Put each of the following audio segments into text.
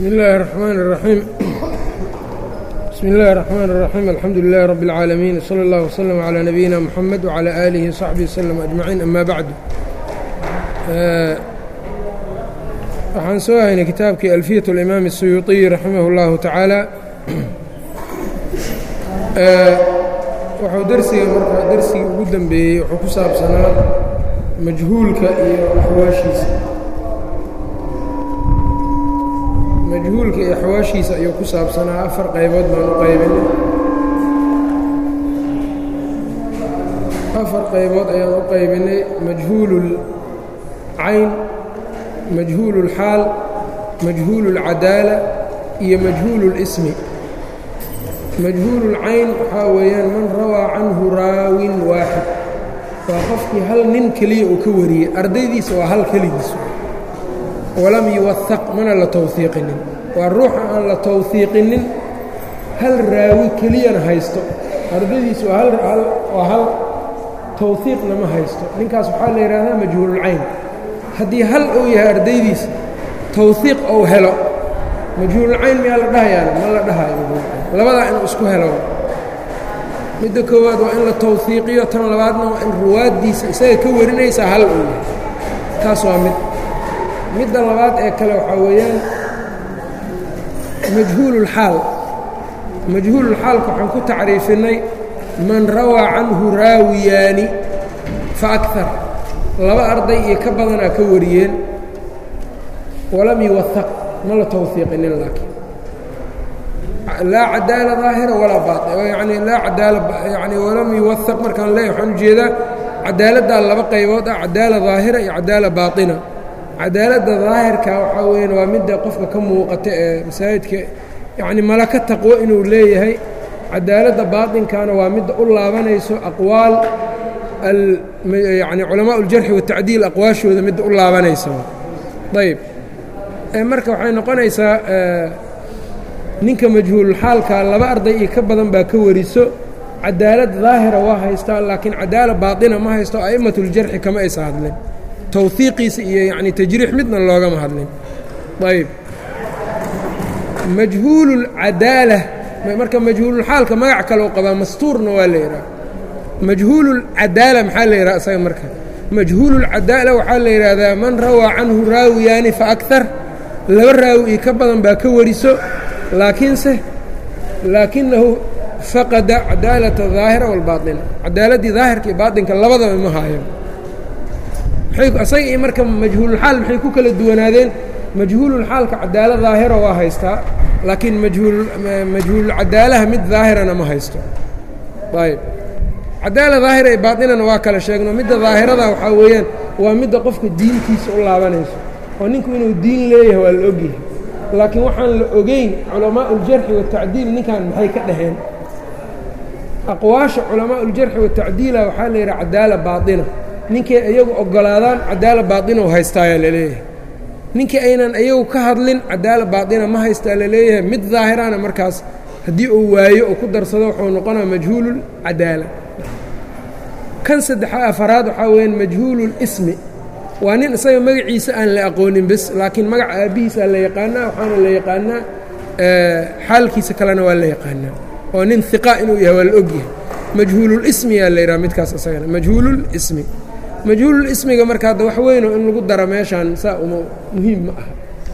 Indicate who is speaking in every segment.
Speaker 1: بسم الله الرحمن الرحيم بسم الله الرحمن الرحيم الحمد لله رب العالمين وصلى الله وسلم على نبينا محمد وعلى آله وصحبه وسلم أجمعين أما بعد waxaan soo haynay kitaabkii alfiyaة الإimaam الsuyuuطiي raximah الlahu taعaalى wuxuu dersiga marka dersigii ugu dembeeyey wuxuu ku saabsanaa majhuulka iyo axwaashiisa majhuulka iyo axwaashiisa ayuu ku saabsanaa afar qaybood baan u qaybinay afar qaybood ayaan u qaybinay majhuul اlcayn majhuul اlxaal majhuul اlcadaala iyo majhuul اlismi majhuul اlcayn waxaa weeyaan man rawaa canhu raawin waaxid waa qofkii hal nin keliya uu ka wariyey ardaydiisa waa hal keligiis walam yuwahaq mana la towhiiqinin waa ruuxa aan la towhiiqinin hal raawi keliyana haysto ardaydiisa waa hal towhiiqna ma haysto ninkaas waxaa la yidhaahdaa majhuululcayn haddii hal uu yahay ardaydiisa towhiiq ou helo majhuululcayn miyaa la dhahayaana ma la dhahayo majhuulcayn labadaa inuu isku helo midda koowaad waa in la towhiiqiyo tan labaadna waa in ruwaaddiisa isaga ka warinaysaa hal uu yahay taas waa mid midda labaad ee kale waxaa weeyaan majhuululxaal majhuululxaalka waxaan ku tacriifinay man rawaa canhu raawiyaani fa akar laba arday iyo ka badanaa ka wariyeen walam yuwahaq ma la towhiiqinin laakiin laa cadaala daahira walaa baain yani laa cadaala yani walam yuwahaq markaan leeyahy waxaan ujeedaa cadaaladdaa laba qaybood ah cadaala daahira iyo cadaala baaطina cadaaladda daahirka waxaa weyaan waa midda qofka ka muuqata ee masaajidka yacni malaka taqwo inuu leeyahay cadaaladda baatinkana waa midda u laabanayso aqwaal yani culamaa uljarxi watacdiil aqwaashooda midda u laabanaysa ayb marka waxay noqonaysaa ninka majhuululxaalka laba arday iyo ka badan baa ka wariso cadaalad daahira waa haystaa laakiin cadaala baaطina ma haysto a'immatuljarxi kama aysa hadlin towhiiqiisa iyo yacni tajriix midna loogama hadlin ayb majhuululcadaala marka majhuululxaalka magac kaleu qabaa mastuurna waa la yidhaha majhuululcadaala maxaa la yidhaha isaga marka majhuululcadaala waxaa la yidhaahdaa man rawaa canhu raawiyaani fa akar laba raawi iyo ka badan baa ka wariso laakiinse laakinahu faqada cadaalata daahira walbaaطina cadaaladdii daahirka iyo baaطinka labadaba ma haayo isaga iyo marka majhuululxaal maxay ku kala duwanaadeen majhuululxaalka cadaalo daahira waa haystaa laakiin majhuululcadaalaha mid daahirana ma haysto ayb cadaala daahira ee baaطinana waa kala sheegno midda daahirada waxaa weeyaan waa midda qofka diintiisa u laabanayso oo ninku inuu diin leeyahay waa la ogyahay laakiin waxaan la ogeyn culamaau uljarxi watacdiil ninkan maxay ka dhaheen aqwaasha culamaau uljarxi watacdiila waxaa la yidhaha cadaala baaطina ninkay iyagu oggolaadaan cadaala baaطina u haystaayaa laleeyahay ninkii aynan iyagu ka hadlin cadaala baaطina ma haystaa laleeyahay mid daahirana markaas haddii uu waayo oo ku darsado wuxuu noqonaa majhuululcadaala kan saddexa afaraad waxaa weyaan majhuululismi waa nin isaga magaciisa aan la aqoonin bes laakiin magaca aabbihiisa la yaqaanaa waxaana la yaqaanaa xaalkiisa kalena waa la yaqaanaa oo nin hiqa inuu yahay waa la ogyahay majhuululismi yaa la yidhaha midkaas isagana majhuululismi majhuululismiga marka hadda wax weyno in lagu daro meeshaan saa uma muhiim ma aha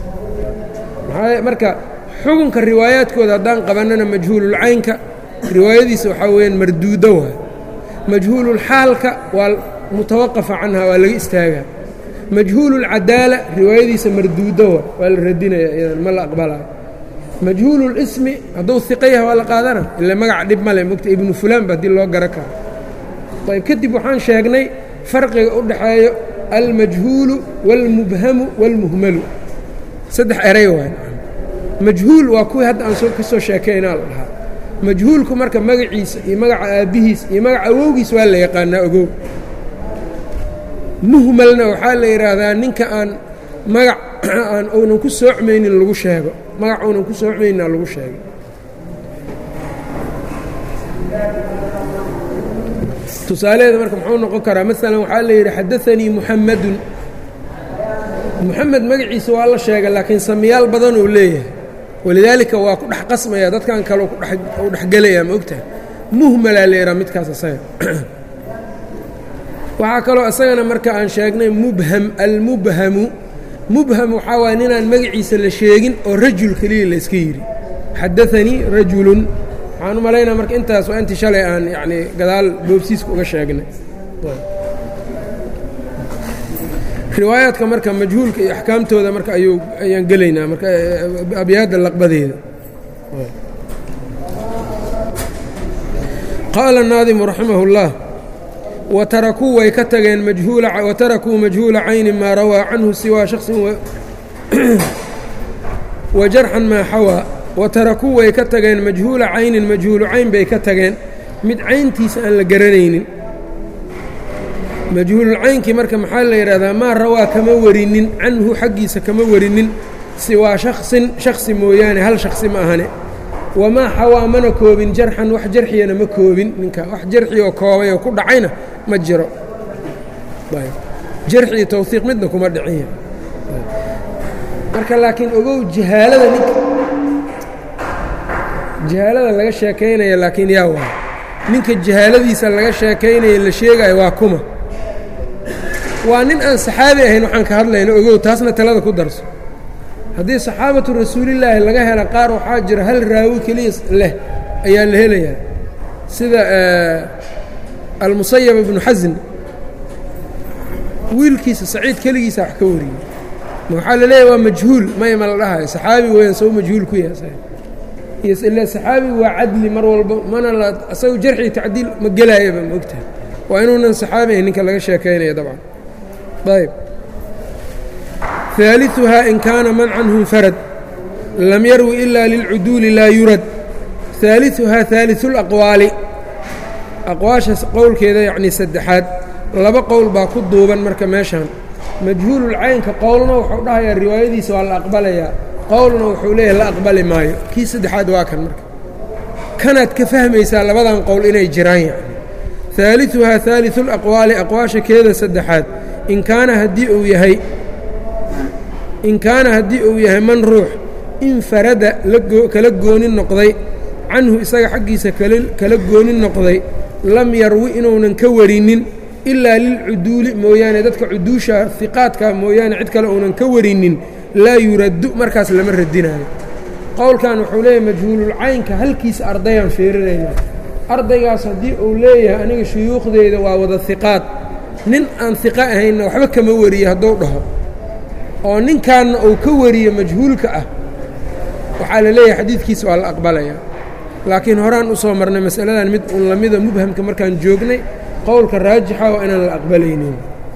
Speaker 1: maxaa marka xukunka riwaayaadkooda haddaan qabannana majhuululcaynka riwaayadiisa waxaa weeyaan marduudo waay majhuululxaalka waa mutawaqafa canha waa laga istaagaa majhuululcadaala riwaayadiisa marduudo wa waa la radinaya iyadan ma la aqbalayo majhuululismi hadduu hiqa yahay waa la qaadana ila magaca dhib male mogta ibnu fulaan ba haddii loo gara karo ayb kadib waxaan sheegnay farqiga u dhaxeeyo almajhuulu wاlmubhamu wاlmuhmalu saddex eray waay majhuul waa kuwii hadda aan ka soo sheekaynaa la dhahaa majhuulku marka magaciisa iyo magaca aabbihiis iyo magaca awowgiis waa la yaqaanaa ogow muhmalna waxaa la yidhaahdaa ninka aan magac aan uunan ku soocmaynin lagu sheego magac uunan ku soocmaynina lagu sheego tusaalaheeda marka muxuu noqon karaa maalan waxaa la yidhi xadaanii muxamadun muxamed magaciisa waa la sheegay laakiin samiyaal badan uu leeyahay walidaalika waa ku dhex qasmaya dadkan kale u dhexgelaya ma ogtahay muhmalaa leeraa midkaas asaga waxaa kaloo isagana marka aan sheegnay mubham almubhamu mubham waxaa waaya ninaan magaciisa la sheegin oo rajul keliya la iska yidhi xadaanii rajulun waxaan u malaynaa marka intaas waa intii shalay aan yacnii gadaal boobsiiska uga sheegnay riwaayaadka marka majhuulka iyo axkaamtooda marka ayuu ayaan gelaynaa marka abyaadda laqbadeeda qaala الnaadimu raximah اllah watarakuu way ka tageen watarakuu majhuula cayni maa rawaa canhu siwaa shaksin wajarxan maa xawaa watarakuu way ka tageen majhuula caynin majhuulu cayn bay ka tageen mid cayntiisa aan la garanaynin majhuululcaynkii marka maxaa la yidhahdaa maa rawaa kama warinin canhu xaggiisa kama warinin siwaa shaksin shaksi mooyaane hal shaksi ma ahane wamaa xawaa mana koobin jarxan wax jarxiyana ma koobin ninka wax jarxi oo koobay oo ku dhacayna ma jiro jarxi iyo tawhiiq midna kuma dhicinya marka laakiin ogow jahaalada ninka jahaalada laga sheekaynaya laakiin yaa waa ninka jahaaladiisa laga sheekaynaya la sheegayo waa kuma waa nin aan saxaabi ahayn waxaan ka hadlayno ogow taasna talada ku darso haddii saxaabatu rasuulillaahi laga hela qaar waxaa jira hal raawi keliya leh ayaa la helayaa sida almusayab ibnu xasin wiilkiisa saciid keligiisa wax ka wariyey ma waxaa la leeyahy waa majhuul may ma la dhahayo saxaabi weeyaan soo majhuul ku yahay ila saxaabi waa cadli mar walba mana la asagu jarxi tacdiil ma gelaayaba ma ogtahay waa inuunan saxaabi ahayn ninka laga sheekaynaya dabcan ayb ثaaliثuhaa in kaana man canhu infarad lam yarwi ila lilcuduuli laa yurad ثaaliثuhaa ثaaliثu اlaqwaali aqwaashaas qowlkeeda yacnii saddexaad laba qowl baa ku duuban marka meeshan majhuululcaynka qowlna wuxuu dhahayaa riwaayadiisa waa la aqbalayaa qowlna wuxuu leeyahay la aqbali maayo kii saddexaad waa kan marka kanaad ka fahmaysaa labadan qowl inay jiraan yacni ثaaliثuhaa ثaaliثu اlaqwaali aqwaasha keeda saddexaad in kaana haddii uu yahay in kaana haddii uu yahay man ruux infarada kala gooni noqday canhu isaga xaggiisa kala gooni noqday lam yarwi inuunan ka warinin ilaa lilcuduuli mooyaane dadka cuduusha hiqaadka mooyaane cid kale uunan ka warinin laa yuraddu markaas lama radinaayo qowlkan wuxuu leeyahay majhuululcaynka halkiisa ardayaan fiirinaynaa ardaygaas haddii uu leeyahay aniga shuyuukhdeyda waa wada hiqaad nin aan hiqo ahaynna waxba kama wariye hadduu dhaho oo ninkaanna uu ka wariyo majhuulka ah waxaa la leeyahay xadiidkiisa waa la aqbalayaa laakiin horaan u soo marnay masaladan mid un lamida mubhamka markaan joognay qowlka raajixa waa inaan la aqbalaynin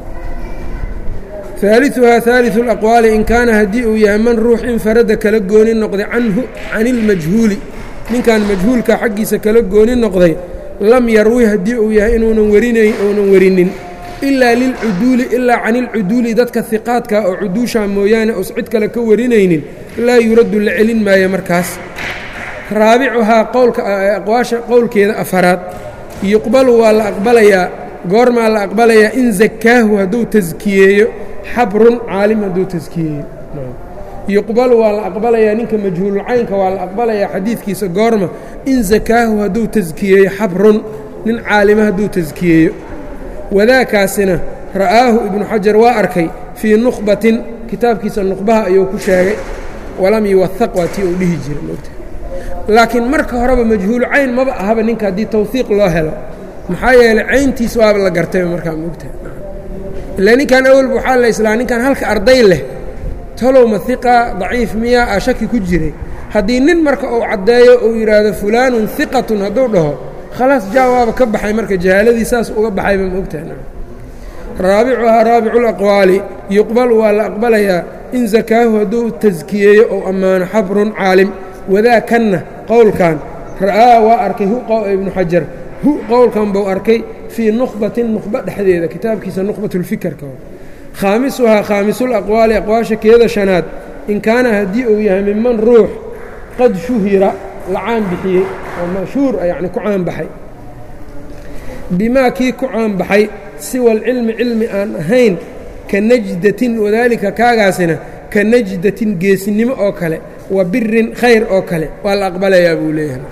Speaker 1: ثaaliثuhaa ثaaliثu اlaqwaali in kaana haddii uu yahay man ruux infarada kala gooni noqday canhu can ilmajhuuli ninkan majhuulka xaggiisa kala gooni noqday lam yarwi haddii uu yahay inuunan warinayn uunan warinin ilaa lilcuduuli ilaa can ilcuduuli dadka hiqaadka oo cuduusha mooyaane us cid kale ka warinaynin laa yuraddu la celin maayo markaas raabicuhaa qowlka aqwaasha qowlkeeda afaraad yuqbalu waa la aqbalayaa goormaa la aqbalayaa in zakaahu hadduu taskiyeeyo xabrun caalim hadduu taskiyeeyo yuqbalu waa la aqbalayaa ninka majhuululcaynka waa la aqbalayaa xadiidkiisa goorma in zakaahu hadduu taskiyeeyo xabrun nin caalima hadduu taskiyeeyo wadaakaasina ra'aahu ibnu xajar waa arkay fii nukhbatin kitaabkiisa nukhbaha ayuu ku sheegay walam yuwahaq waa tii uu dhihi jiray mogta laakiin marka horeba majhuulu cayn maba ahaba ninka haddii tawhiiq loo helo maxaa yeelay cayntiis waaba la gartayba markaa mogta ilaa ninkan awalba waxaa la islaa ninkan halka arday leh talow ma hiqa daciif miyaa a shaki ku jiray haddii nin marka uu caddeeyo uu yidhaahdo fulaanun hiqatun hadduu dhaho khalaas jaa waaba ka baxay marka jahaaladii saas uga baxayba ma ogtahay raabicuhaa raabicu laqwaali yuqbalu waa la aqbalayaa in zakaahu hadduu taskiyeeyo ou ammaano xabrun caalim wadaakanna qowlkan ra'aa waa arkay hu ibnu xajar hu qowlkan buu arkay fii nukhbatin nukhba dhexdeeda kitaabkiisa nukhbatulfikerka khaamisuhaa khaamisulaqwaali aqwaasha keeda shanaad in kaana haddii uu yahay miman ruux qad shuhira la caan bixiyey oo mashhuur yacni ku caanbaxay bimaa kii ku caanbaxay siwa alcilmi cilmi aan ahayn ka najdatin wadaalika kaagaasina ka najdatin geesinimo oo kale wa birin khayr oo kale waa la aqbalayaa buu leeyahay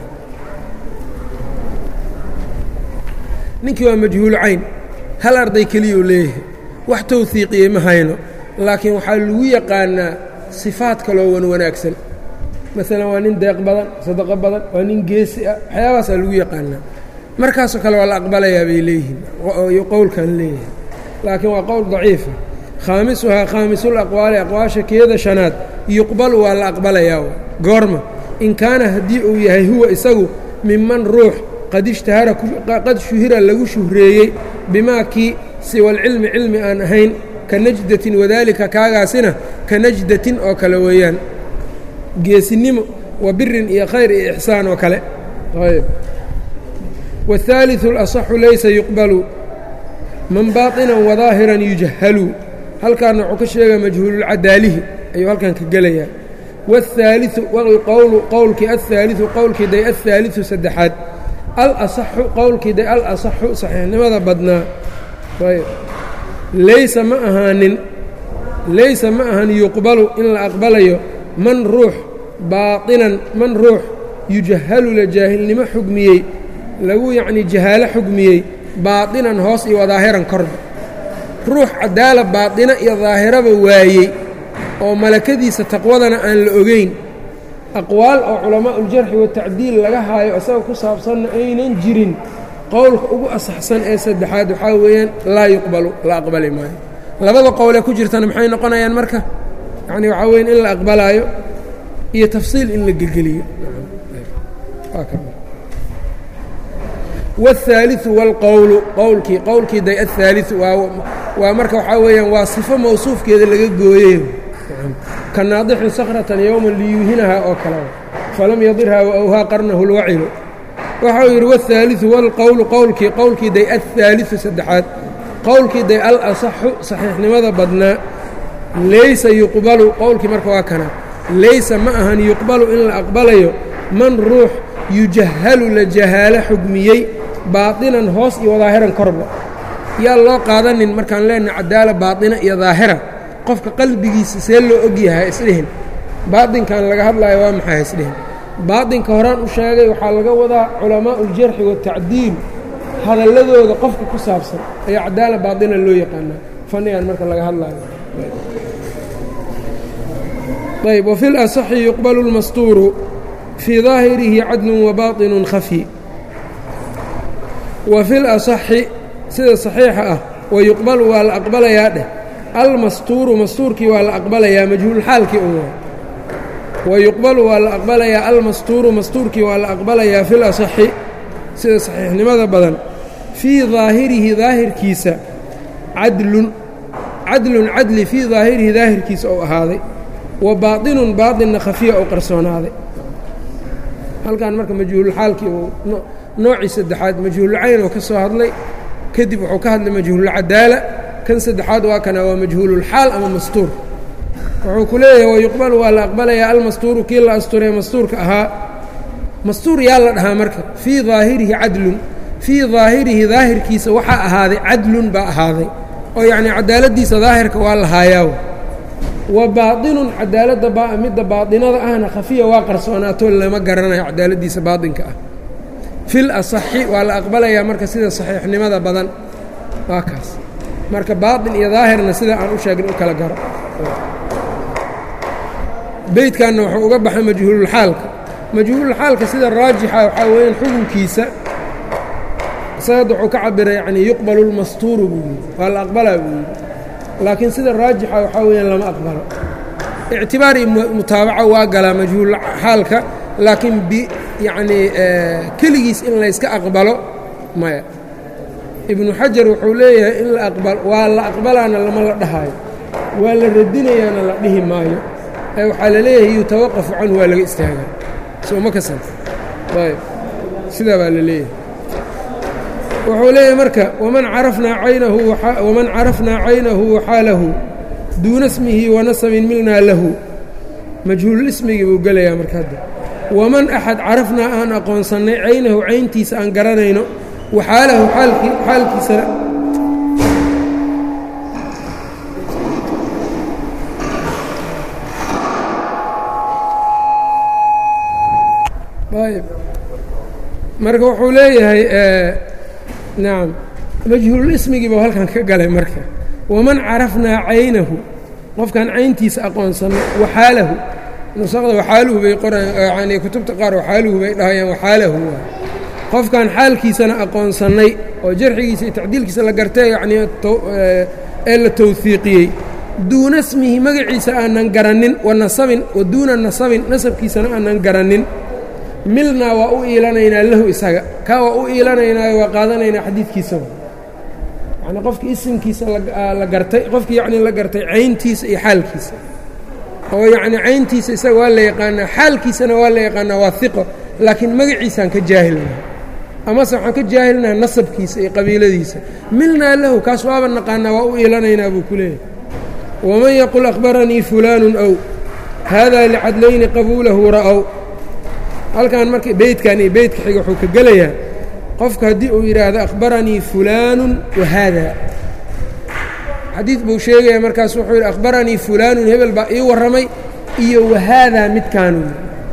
Speaker 1: ninkii waa majhuul cayn hal arday keliyuu leeyahay wax towhiiqiyey ma hayno laakiin waxaa lagu yaqaanaa sifaad kaloo wan wanaagsan maalan waa nin deeq badan sadaqo badan waa nin geesi ah waxyaabahaasaa lagu yaqaanaa markaasoo kale waa la aqbalayaa bay leeyihiin qowlkan leeyahay laakiin waa qowl daciifa khaamisuhaa khaamisul aqwaali aqwaasha keeda shanaad yuqbalu waa la aqbalayaa goorma in kaana haddii uu yahay huwa isagu minman ruux qad ishtahara qad shuhira lagu shuhreeyey bimaa kii siwalcilmi cilmi aan ahayn ka najdatin wadaalika kaagaasina ka najdatin oo kale weeyaan geesinimo wa birin iyo khayr iyo ixsaan oo kale ayb wاhaaliثu اlaصxu laysa yuqbalu man baطinan wadaahiran yujahalu halkaana wuxuu ka sheegaya majhuululcadaalihi ayuu halkan ka gelayaa wاhaaliثu qowlu qowlkii aلhaaliثu qowlkii day aلhaaliثu saddexaad alaصaxu qowlkii day alaصaxu saxiixnimada badnaa ayb laysa ma ahaanin laysa ma ahan yuqbalu in la aqbalayo man ruux baainan man ruux yujahalu la jaahilnimo xugmiyey lagu yacnii jahaalo xugmiyey baadinan hoos iyo wadaahiran korba ruux cadaala baadina iyo daahiraba waayey oo malakadiisa taqwadana aan la ogeyn aqwaal oo culamaauljarxi watacdiil laga haayo isaga ku saabsanna aynan jirin qowlka ugu asaxsan ee saddexaad waxaa weeyaan laa yuqbalu la aqbali maayo labada qowlee ku jirtana maxay noqonayaan marka yacni waxaa weyan in la aqbalaayo iyo tafsiil in la gelgeliyo wاlhaaliثu wاlqowlu qowlkii qowlkii day aلhaaliثu waa marka waxaa weeyaan waa sifo mawsuufkeeda laga gooyey ka naadixin sakratan yowma liyuuhinahaa oo kale falam yadirhaa waawhaa qarnahu اlwacilu waxa uu yidhi wاlhaaliثu wاlqowlu qowlkii qowlkii day aلhaaliثu saddexaad qowlkii day alasaxu saxiixnimada badnaa laysa yuqbalu qowlkii marka waa kana laysa ma ahan yuqbalu in la aqbalayo man ruux yujahalu la jahaalo xugmiyey baadinan hoos iyo wadaahiran korba yaa loo qaadanin markaan leenahay cadaala baaina iyo daahira qofka qalbigiisa see loo ogyahay isdhihin baainkan laga hadlaayo waa maxay isdhihin baainka horaan u sheegay waxaa laga wadaa culamaau uljarxi watacdiil hadalladooda qofka ku saabsan ayaa cadaala baaina loo yaqaanaa fannigan marka laga hadlaayo ayb wafi lasaxi yuqbalu lmastuuru fii daahirihi cadlun wabaطinu khafyi wa fi lasaxi sida saxiixa ah wayuqbalu waa la aqbalayaa dheh almastuuru mastuurkii waa la aqbalayaa majhuulxaalkii un waay wayuqbalu waa la aqbalayaa almastuuru mastuurkii waa la aqbalayaa fi lasaxi sida saxiixnimada badan fii daahirihi daahirkiisa cadlun cadlun cadli fii daahirihi daahirkiisa ou ahaaday wa baaطinun baaطinna khafiya ou qarsoonaaday halkan marka majhuulxaalkii uu noocii saddexaad majhuulcayn oo ka soo hadlay kadib wuxuu ka hadlay majhuululcadaala kan saddexaad waa kana waa majhuululxaal ama mastuur wuxuu ku leeyahay wayuqbalu waa la aqbalayaa almastuuru kii la asturee mastuurka ahaa mastuur yaa la dhahaa marka fii daahirihi cadlun fii daahirihi daahirkiisa waxaa ahaaday cadlun baa ahaaday oo yacnii cadaaladdiisa daahirka waa la haayaaw wa baaطinun cadaaladda midda baaطinada ahna khafiya waa qarsoonaato lama garanayo cadaaladdiisa baaطinka ah fil asaxi waa la aqbalayaa marka sida saxiixnimada badan waa kaas marka baaطin iyo daahirna sida aan u sheegin u kala garo beydkanna wuxuu uga baxay majhuululxaalka majhuululxaalka sida raajixa waxaa weeyaan xukunkiisa isagada wuxuu ka cabiray yacnii yuqbalu lmastuuru buu yidhi waa la aqbalaa buu yidhi laakiin sida raajixa waxaa weeyaan lama aqbalo ictibaar iyo mutaabaco waa galaa majhuul xaalka laakiin bi yacnii keligiis in layska aqbalo maya ibnu xajar wuxuu leeyahay in la aqbal waa la aqbalaana lama la dhahaayo waa la radinayaana la dhihi maayo ee waxaa la leeyahay yutawaqafu canhu waa laga istaagaa soo ma kasan ayb sidaa baa la leeyahay wuxuu leeyahay marka waman carafnaa caynahu waman carafnaa caynahu waxaalahu duuna smihi wanasabin milnaa lahu majhuululismigii buu gelayaa marka hadda waman axad carafnaa aan aqoonsannay caynahu cayntiisa aan garanayno waxaalahu xaalkiisana ayb marka wuxuu leeyahay nacam majhuululismigii buu halkan ka galay marka waman carafnaa caynahu qofkaan cayntiisa aqoonsannay waxaalahu nusaqda waxaaluhu bay qorayaan yani kutubta qaar waxaaluhu bay dhahayaan waxaalahu waa qofkaan xaalkiisana aqoonsannay oo jarxigiisa iyo tacdiilkiisa la gartay yacnii ee la tawhiiqiyey duuna smihi magaciisa aanan garannin wa nasabin wa duuna nasabin nasabkiisana aanan garannin milnaa waa u iilanaynaa lahu isaga kaa waa u iilanaynaayo waa qaadanaynaa xadiidkiisaba yacnii qofkii isimkiisa la gartay qofkii yacnii la gartay cayntiisa iyo xaalkiisa oo yacnii cayntiisa isaga waa la yaqaanaa xaalkiisana waa la yaqaanaa waa hiqo laakiin magaciisaan ka jaahilnaha amase waxaan ka jaahilnaha nasabkiisa iyo qabiiladiisa milnaa lahu kaas waaba naqaanaa waa u iilanaynaa buu ku leeyahay waman yaqul akhbaranii fulaanu ow haadaa licadlayni qabuulahu ra'ow halkan marka beydkan iyo beydka xiga wuxuu ka gelayaa qofka haddii uu yidhaahdo akhbaranii fulaanu wa haadaa xadiid buu sheegaya markaas wuxuu yidhi akhbaranii fulaanun hebel baa ii warramay iyo wahaadaa midkaanu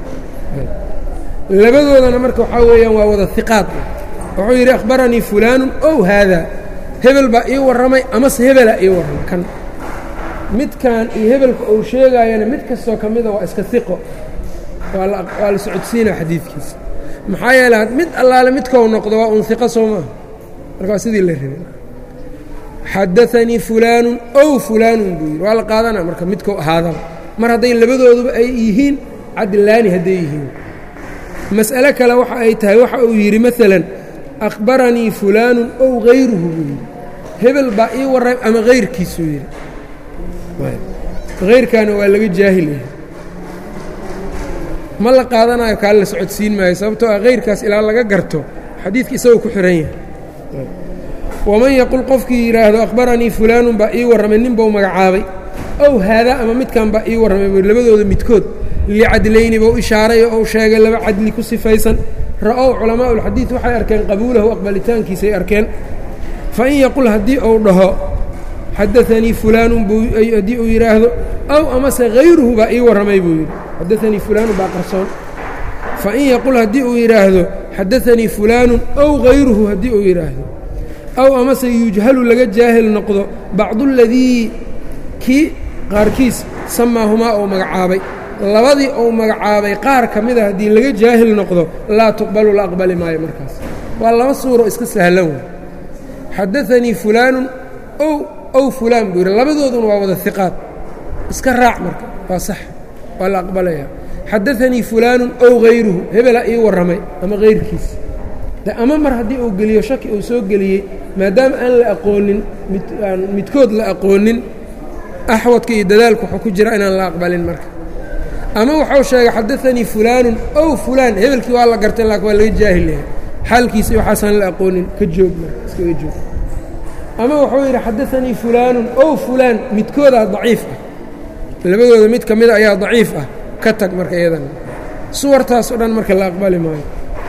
Speaker 1: labadoodana marka waxaa weeyaan waa wada hiqaad wuxuu yidhi akhbaranii fulaanun ow haadaa hebel baa ii warramay amase hebelaa ii warramay kan midkan iyo hebelka uu sheegaayana mid kastoo ka mida waa iska hiqo waa la socodsiinaa xadiidkiisa maxaa yeele mid allaale midkou noqdo waa un hiqo soo maaha marka waa sidii la rabay xadaanii fulaanun ow fulaanun buu yidhi waa la qaadanaa marka midkou ahaadaba mar hadday labadooduba ay yihiin cadlaani hadday yihiin mas'ale kale waxa ay tahay waxa uu yidhi maalan akhbaranii fulaanun ow hayruhu buu yidhi hebel baa ii warray ama hayrkiisuu yidhi hayrkaana waa laga jaahil yahay ma la qaadanayo kaa la socodsiin maayo sababtoo ah hayrkaas ilaa laga garto xadiidka isagoo ku xihan yahay waman yaqul qofkii yidhaahdo akhbaranii fulaanun baa ii warramay nin buu magacaabay ow haadaa ama midkan baa ii warramay buu labadooda midkood licadlayni buu ishaaray oo uu sheegay laba cadli ku sifaysan ra'ow culamaa'u ulxadiid waxay arkeen qabuulahu aqbalitaankiisay arkeen fa in yaqul haddii uu dhaho xadaanii fulaanun buu haddii uu yidhaahdo ow amase hayruhu baa ii warramay buu yidhi xadaanii fulaanun baa qarsoon fa in yaqul haddii uu yidhaahdo xadaanii fulaanun ow hayruhu haddii uu yidhaahdo ow amase yujhalu laga jaahil noqdo bacduladii kii qaarkiis samaahumaa uu magacaabay labadii uu magacaabay qaar ka mida haddii laga jaahil noqdo laa tuqbalu la aqbali maayo markaas waa laba suuro iska sahlan wey xadaanii fulaanun ow ow fulaan buu yidhi labadooduna waa wada hiqaad iska raac marka waa sax waa la aqbalayaa xadaanii fulaanun ow hayruhu hebelaa ii warramay ama hayrkiis de ama mar haddii uu geliyo shaki uu soo geliyey maadaama aan la aqoonin aan midkood la aqoonin axwadka iyo dadaalku wuxuu ku jira inaan la aqbalin marka ama wuxuu sheegay xadaanii fulaanun ow fulaan hebelkii waa la gartay laakin waa laga jaahil yahay xaalkiisa iyo waxaasaan la aqoonin ka joog marka iskaga joog ama wuxuu yidhi xadaanii fulaanun ow fulaan midkoodaa daciif ah labadooda mid ka mida ayaa daciif ah ka tag marka iyadana suwartaas o dhan marka la aqbali maayo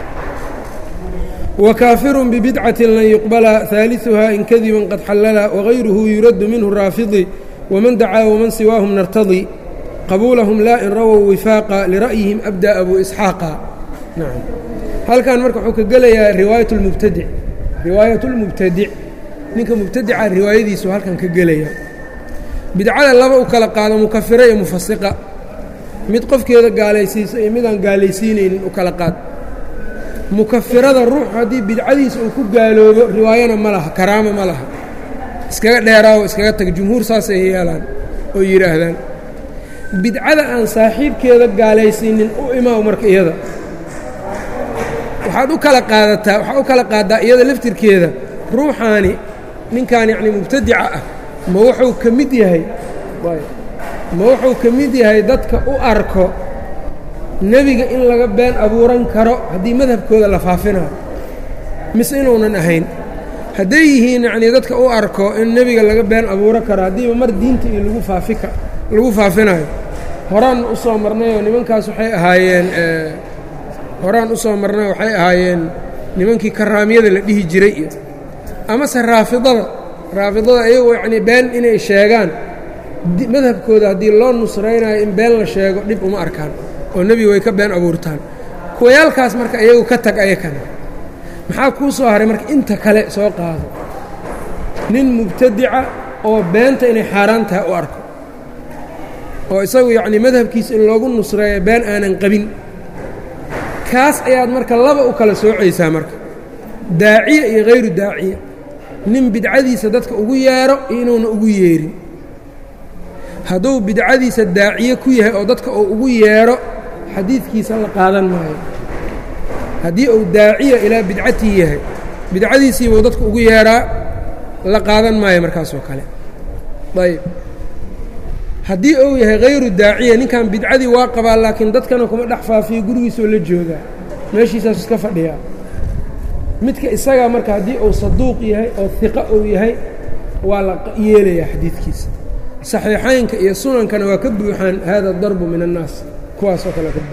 Speaker 1: wakaafirun bibidcatin lan yuqbala haaliثuhaa in kadiban qad xallala wagayruhu yuraddu minhu raafidi waman dacaa waman siwaahum nartadii qabuulahum laa in rawow wifaaqa lira'yihim abda abu isxaaqa nacam halkan marka wuxuu ka gelayaa riwaayat اlmubtadic riwaayat اlmubtadic ninka mubtadica riwaayadiisu halkan ka gelaya bidcada laba u kala qaado mukafira iyo mufasiqa mid qofkeeda gaalaysiisa iyo midaan gaalaysiinaynin u kala qaad mukafirada ruuxu haddii bidcadiisa uu ku gaaloobo riwaayana ma laha karaamo ma laha iskaga dheeraawo iskaga tag jumhuur saasay yeelaan oo yidhaahdaan bidcada aan saaxiibkeeda gaalaysiinin u imaaw marka iyada waxaad u kala qaadataa waxaad u kala qaaddaa iyada laftirkeeda ruuxaani ninkan yacni mubtadica ah ma wuxuu ka mid yahay ma wuxuu ka mid yahay dadka u arko nebiga in laga been abuuran karo haddii madhabkooda la faafinayo mise inuunan ahayn hadday yihiin yacnii dadka u arko in nebiga laga been abuuran karo haddiiba mar diinta iyo lagu faafika lagu faafinayo horaan u soo marnayoo nimankaas waxay ahaayeen horaan u soo marnay waxay ahaayeen nimankii karaamiyada la dhihi jiray iyo amase raafidada raafidada iyagoo yacnii been inay sheegaan madhabkooda haddii loo nusraynayo in been la sheego dhib uma arkaan oo nebiga way ka been abuurtaan kuwayaalkaas marka iyagu ka tag ayakana maxaa kuu soo haray marka inta kale soo qaado nin mubtadica oo beenta inay xaaraan tahay u arko oo isagu yacnii madhabkiisa in loogu nusreeyo been aanan qabin kaas ayaad marka laba u kala soocaysaa marka daaciya iyo hayru daaciya nin bidcadiisa dadka ugu yeedho iyo inuuna ugu yeedhin hadduu bidcadiisa daaciye ku yahay oo dadka uu ugu yeedho xadiidkiisa la qaadan maayo haddii uu daaciya ilaa bidcatii yahay bidcadiisiibuu dadka ugu yeedhaa la qaadan maayo markaasoo kale ayb haddii uu yahay hayru daaciya ninkan bidcadii waa qabaa laakiin dadkana kuma dhex faafiyo gurigiisoo la joogaa meeshiisaasu iska fadhiyaa midka isagaa marka haddii uu saduuq yahay oo hiqa uu yahay waa la yeelayaa xadiidkiisa saxiixaynka iyo sunankana waa ka buuxaan hada darbu min annaas kuwaasoo kale ka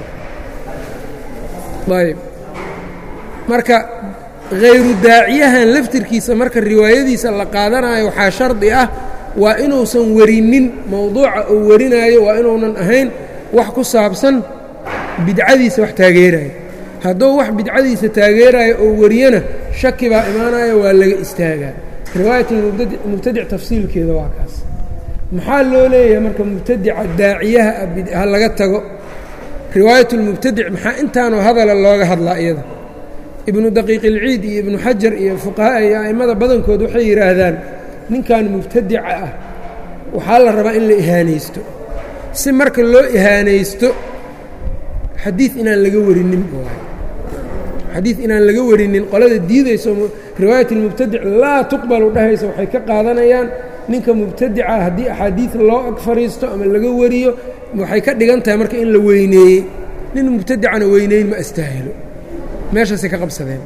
Speaker 1: buuxa ayb marka hayru daaciyahan laftirkiisa marka riwaayadiisa la qaadanayo waxaa shardi ah waa inuusan werinin mowduuca uu warinaayo waa inuunan ahayn wax ku saabsan bidcadiisa wax taageerayo hadduu wax bidcadiisa taageerayo oo wariyana shaki baa imaanaya waa laga istaagaa riwaayatmubtadic tafsiilkeeda waa kaas maxaa loo leeyahay marka mubtadica daaciyaha ha laga tago riwaayatulmubtadic maxaa intaanoo hadala looga hadlaa iyada ibnu daqiiq ilciid iyo ibnu xajar iyo fuqahaa iyo a'immada badankood waxay yidhaahdaan ninkan mubtadica ah waxaa la rabaa in la ihaanaysto si marka loo ihaanaysto xadiid inaan laga warinin waay xadiid inaan laga warinin qolada diidayso riwaayat اlmubtadic laa tuqbalu dhahaysa waxay ka qaadanayaan ninka mubtadica haddii axaadiid loo ag fariisto ama laga wariyo waxay ka dhigan tahay marka in la weyneeyey nin mubtadicana weyneyn ma astaahilo meeshaasay ka qabsadeen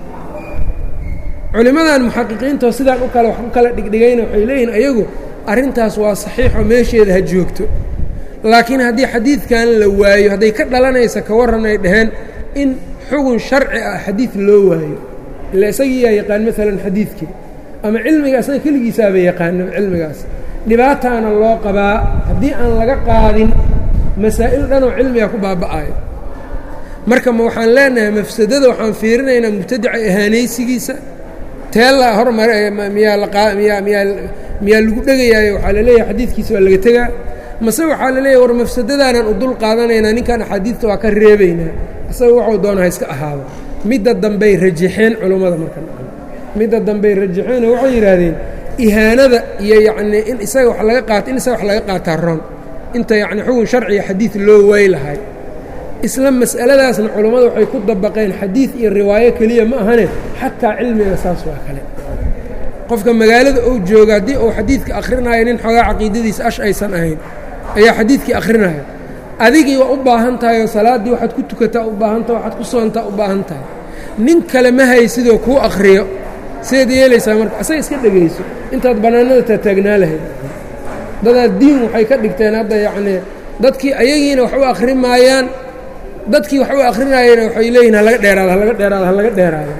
Speaker 1: culimmadan muxaqiqiintoo sidaan u kale wax u kala dhigdhigayna waxay leeyihin ayagu arrintaas waa saxiixoo meesheeda ha joogto laakiin haddii xadiidkan la waayo hadday ka dhalanaysa ka warran ay dhaheen in xugun sharci ah xadiid loo waayo ila isagiiyaa yaqaan maalan xadiidkii ama cilmiga isaga keligiisaaba yaqaano cilmigaas dhibaataana loo qabaa haddii aan laga qaadin masaa'il dhanoo cilmiga ku baaba'ayo marka ma waxaan leenahay mafsadada waxaan fiirinaynaa mubtadica ihaanaysigiisa teella hormare miyaa lamiyaa miyaa miyaa lagu dhegayaayo waxaa la leeyahay xadiidkiisa waa laga tegaa mase waxaa la leeyahay war mafsadadaanaan u dul qaadanaynaa ninkan axaadiidta waa ka reebaynaa isaga waxuu doona ha iska ahaado midda dambey rajaxeen culummada marka midda dambey rajaxeenoo waxay yidhaahdeen ihaanada iyo yacnii in isaga wax laga qaato in isaga wax laga qaataa roon inta yacni xugun sharciga xadiid loo way lahay isla mas'aladaasna culummada waxay ku dabaqeen xadiid iyo riwaayo keliya ma ahane xataa cilmiga saas waa kale qofka magaalada uu jooga haddii uu xadiidka akhrinayo nin xoogaa caqiidadiisa ash aysan ahayn ayaa xadiidkii akhrinaya adigii waa u baahan tahay oo salaaddii waxaad ku tukataa u baahan tahay waxaad ku soontaa u baahan tahay nin kale ma haysidoo kuu akhriyo sidaad yeelaysaa marka asaga iska dhegayso intaad bannaanada taataagnaa lahayd dadaad diin waxay ka dhigteen hadda yacnii dadkii ayagiina wax u akhri maayaan dadkii wax u akrinaayena waxay leeyihin halaga dheeraado halaga dheeraado halaga dheeraado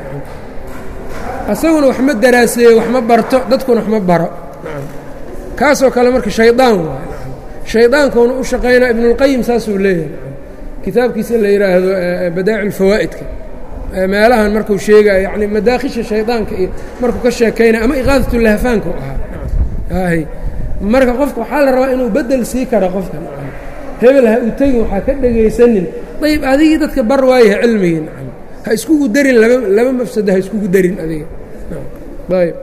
Speaker 1: asaguna wax ma daraaseeyo wax ma barto dadkuna wax ma baro kaasoo kale marka shaydaan waay shaydaankuuna u shaqaynaa ibnulqayim saasuu leeyahay kitaabkiisa la yidhaahdo badaaci lfawaa'idka meelahan markuu sheegaya yani madaakhisha shaydaanka iyo markuu ka sheekaynaya ama iqaadatulahfaanka u ahaa hy marka qofka waxaa la rabaa inuu bedel sii karo qofka hebel ha u tegin waxaa ka dhegaysanin ayb adigii dadka bar waayaha cilmigii nacam ha iskugu darin laba laba mafsado ha iskugu darin adiga ayb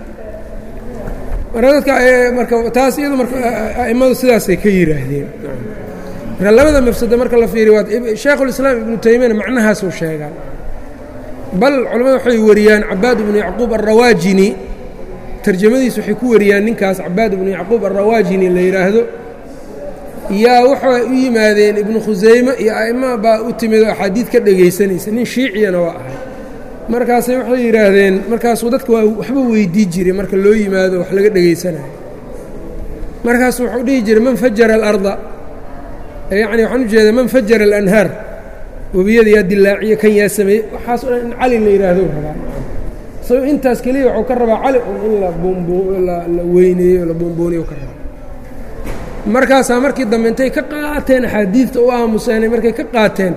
Speaker 1: marka dadka marka taas iyado marka a'immadu sidaasay ka yidhaahdeen marka labada mafsado marka la fiiriyo waa shaekhulislaam ibnu taymiyana macnahaasuu sheegaa bal culamada waxay wariyaan cabaad ibnu yacquub alrawaajini tarjamadiis waxay ku wariyaan ninkaas cabaad ibnu yacquub alrawaajini la yidhaahdo yaa waxay u yimaadeen ibnu khusayme iyo a'ima baa u timid oo axaadiid ka dhegaysanaysa nin shiiciyana waa ahay markaasay waxay yidhaahdeen markaasuu dadka waa waxba weydii jiray marka loo yimaado wax laga dhegaysanayo markaasuu wuxuu dhihi jiray man fajara alarda yacni waxaan u jeedaa man fajara alanhaar webiyada yaa dilaaciye kan yaa sameeyey waxaas o dhan in cali la yidhaahdo rabaa isagoo intaas keliya wuxuu ka rabaa cali un in la la weyneeyo la boombooniyo ka rabaa markaasaa markii dambe intay ka qaateen axaadiidta u aamuseenay markay ka qaateen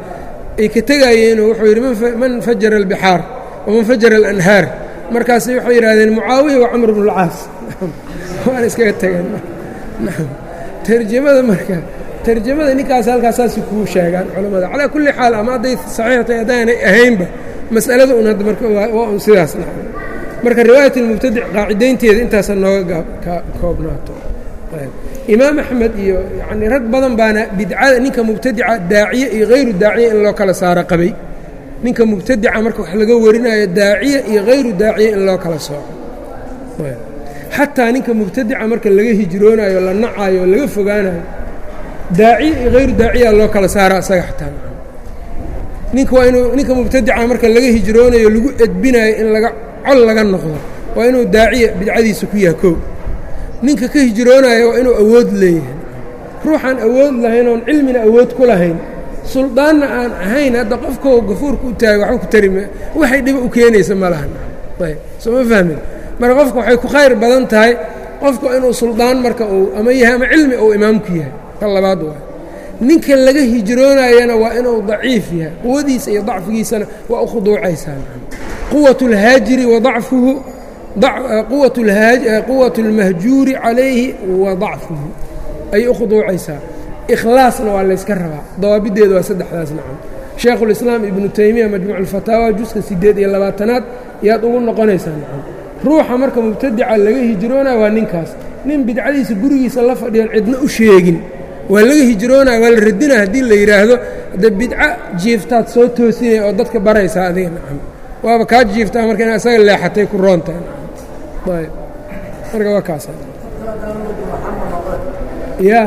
Speaker 1: ay ka tegaayeenoo wuxuu yidhi man fajara albixaar waman fajara alanhaar markaas waxay yidhahdeen mucaawiya waa camr bnu lcaas waana iskaga tageen tarjamada marka tarjamada ninkaas halkaas saasi kuu sheegaan culammada calaa kulli xaal ama hadday saxiixtay haddaanay ahaynba mas'alada un hadda marka waa un sidaas marka riwaayat almubtadic qaacidaynteeda intaasa nooga koobnaato imaam axmed iyo yacnii rag badan baana bidcada ninka mubtadica daaciye iyo hayru daaciye in loo kala saaro qabay ninka mubtadica marka wax laga warinayo daaciye iyo hayru daaciye in loo kala sooco xataa ninka mubtadica marka laga hijroonayo la nacayo laga fogaanayo daaciye iyo hayru daaciya loo kala saara asaga xataa ninka waa inuu ninka mubtadica marka laga hijroonayo lagu edbinayo in laga col laga noqdo waa inuu daaciya bidcadiisa ku yaha koo ninka ka hijroonayo waa inuu awood leeyahay ruuxaan awood lahayn oon cilmina awood ku lahayn suldaanna aan ahayn hadda qofkao gafuurka u taagay waxba ku tarime waxay dhibo u keenaysa ma lahan ayb soo ma fahmin marka qofka waxay ku khayr badan tahay qofku inuu suldaan marka uu ama yahay ama cilmi uu imaamku yahay ka labaad waa ninka laga hijroonayana waa inuu daciif yahay quwadiisa iyo dacfigiisana waa u khuduucaysaa quwat اlhaajiri wa dacfuhu quwaة اlmahjuuri calayhi wa dacfuhu ayay u khuduucaysaa ikhlaasna waa layska rabaa dawaabideeda waa saddexdaas nacam shaekhulislaam ibnu taymiya majmuuc alfataawa juska siddeed iyo labaatanaad yaad ugu noqonaysaa nacam ruuxa marka mubtadica laga hijroonaya waa ninkaas nin bidcadiisa gurigiisa la fadhiyan cidna u sheegin waa laga hijroonaya waa la radinaya haddii la yidhaahdo de bidca jiiftaad soo toosinaya oo dadka baraysaa adiga nacam waaba kaa jiiftaa marka ina isaga leexatay ku roontahay ayb marka waa kaas ya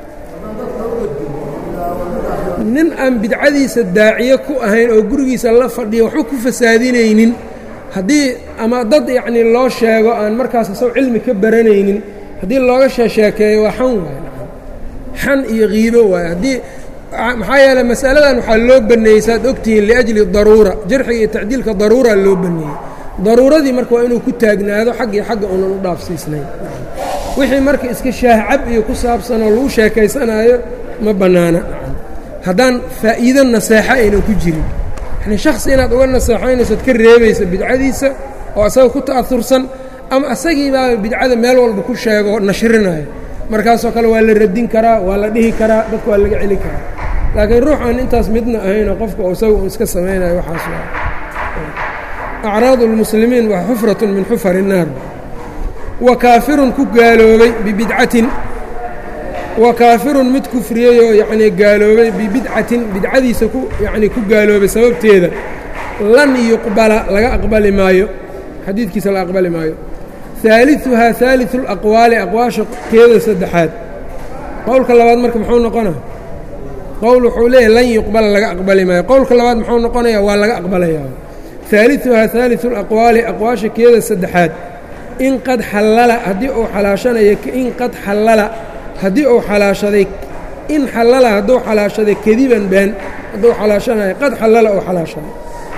Speaker 1: nin aan bidcadiisa daaciye ku ahayn oo gurigiisa la fadhiya waxba ku fasaadinaynin haddii ama dad yacnii loo sheego aan markaas isago cilmi ka baranaynin haddii looga sheesheekeeyo waa xan waay xan iyo kiibo waay haddii maxaa yeeley masaladan waxaa loo baneeyey saad ogtihiin liajli daruura jarxiga iyo tacdiilka daruura loo baneeyey daruuradii marka waa inuu ku taagnaado xag iyo xagga unan u dhaafsiisnayn wixii marka iska shaahcab iyo ku saabsanoo lagu sheekaysanaayo ma bannaana haddaan faa'iido naseexo aynan ku jirin yani shakhsi inaad uga naseexaynaysood ka reebaysa bidcadiisa oo asaga ku ta'aursan ama asagiibaaba bidcada meel walba ku sheego nashrinayo markaasoo kale waa la radin karaa waa la dhihi karaa dadka waa laga celin karaa laakiin ruux aan intaas midna ahaynoo qofka isaga uu iska samaynayo waxaas waa acraadu اlmuslimiin waa xufratun min xufar الnaar wa kaafirun ku gaaloobay bibidcatin wa kaafirun mid kufriyey oo yacnii gaaloobay bibidcatin bidcadiisa ku yacnii ku gaaloobay sababteeda lan yuqbala laga aqbali maayo xadiidkiisa la aqbali maayo haaliثuhaa haaliثu اlaqwaali aqwaasha keeda saddexaad qowlka labaad marka muxuu noqona qowl wuxuu leeyahy lan yuqbala laga aqbali maayo qowlka labaad muxuu noqonaya waa laga aqbalayaa haaliثuhaa haaliثu اlaqwaali aqwaasha keeda saddexaad in qad xallala haddii uu xalaashanayo in qad xallala haddii uu xalaashaday in xallala hadduu xalaashaday kadiban been hadduu xalaashanayo qad xallala uu xalaashaday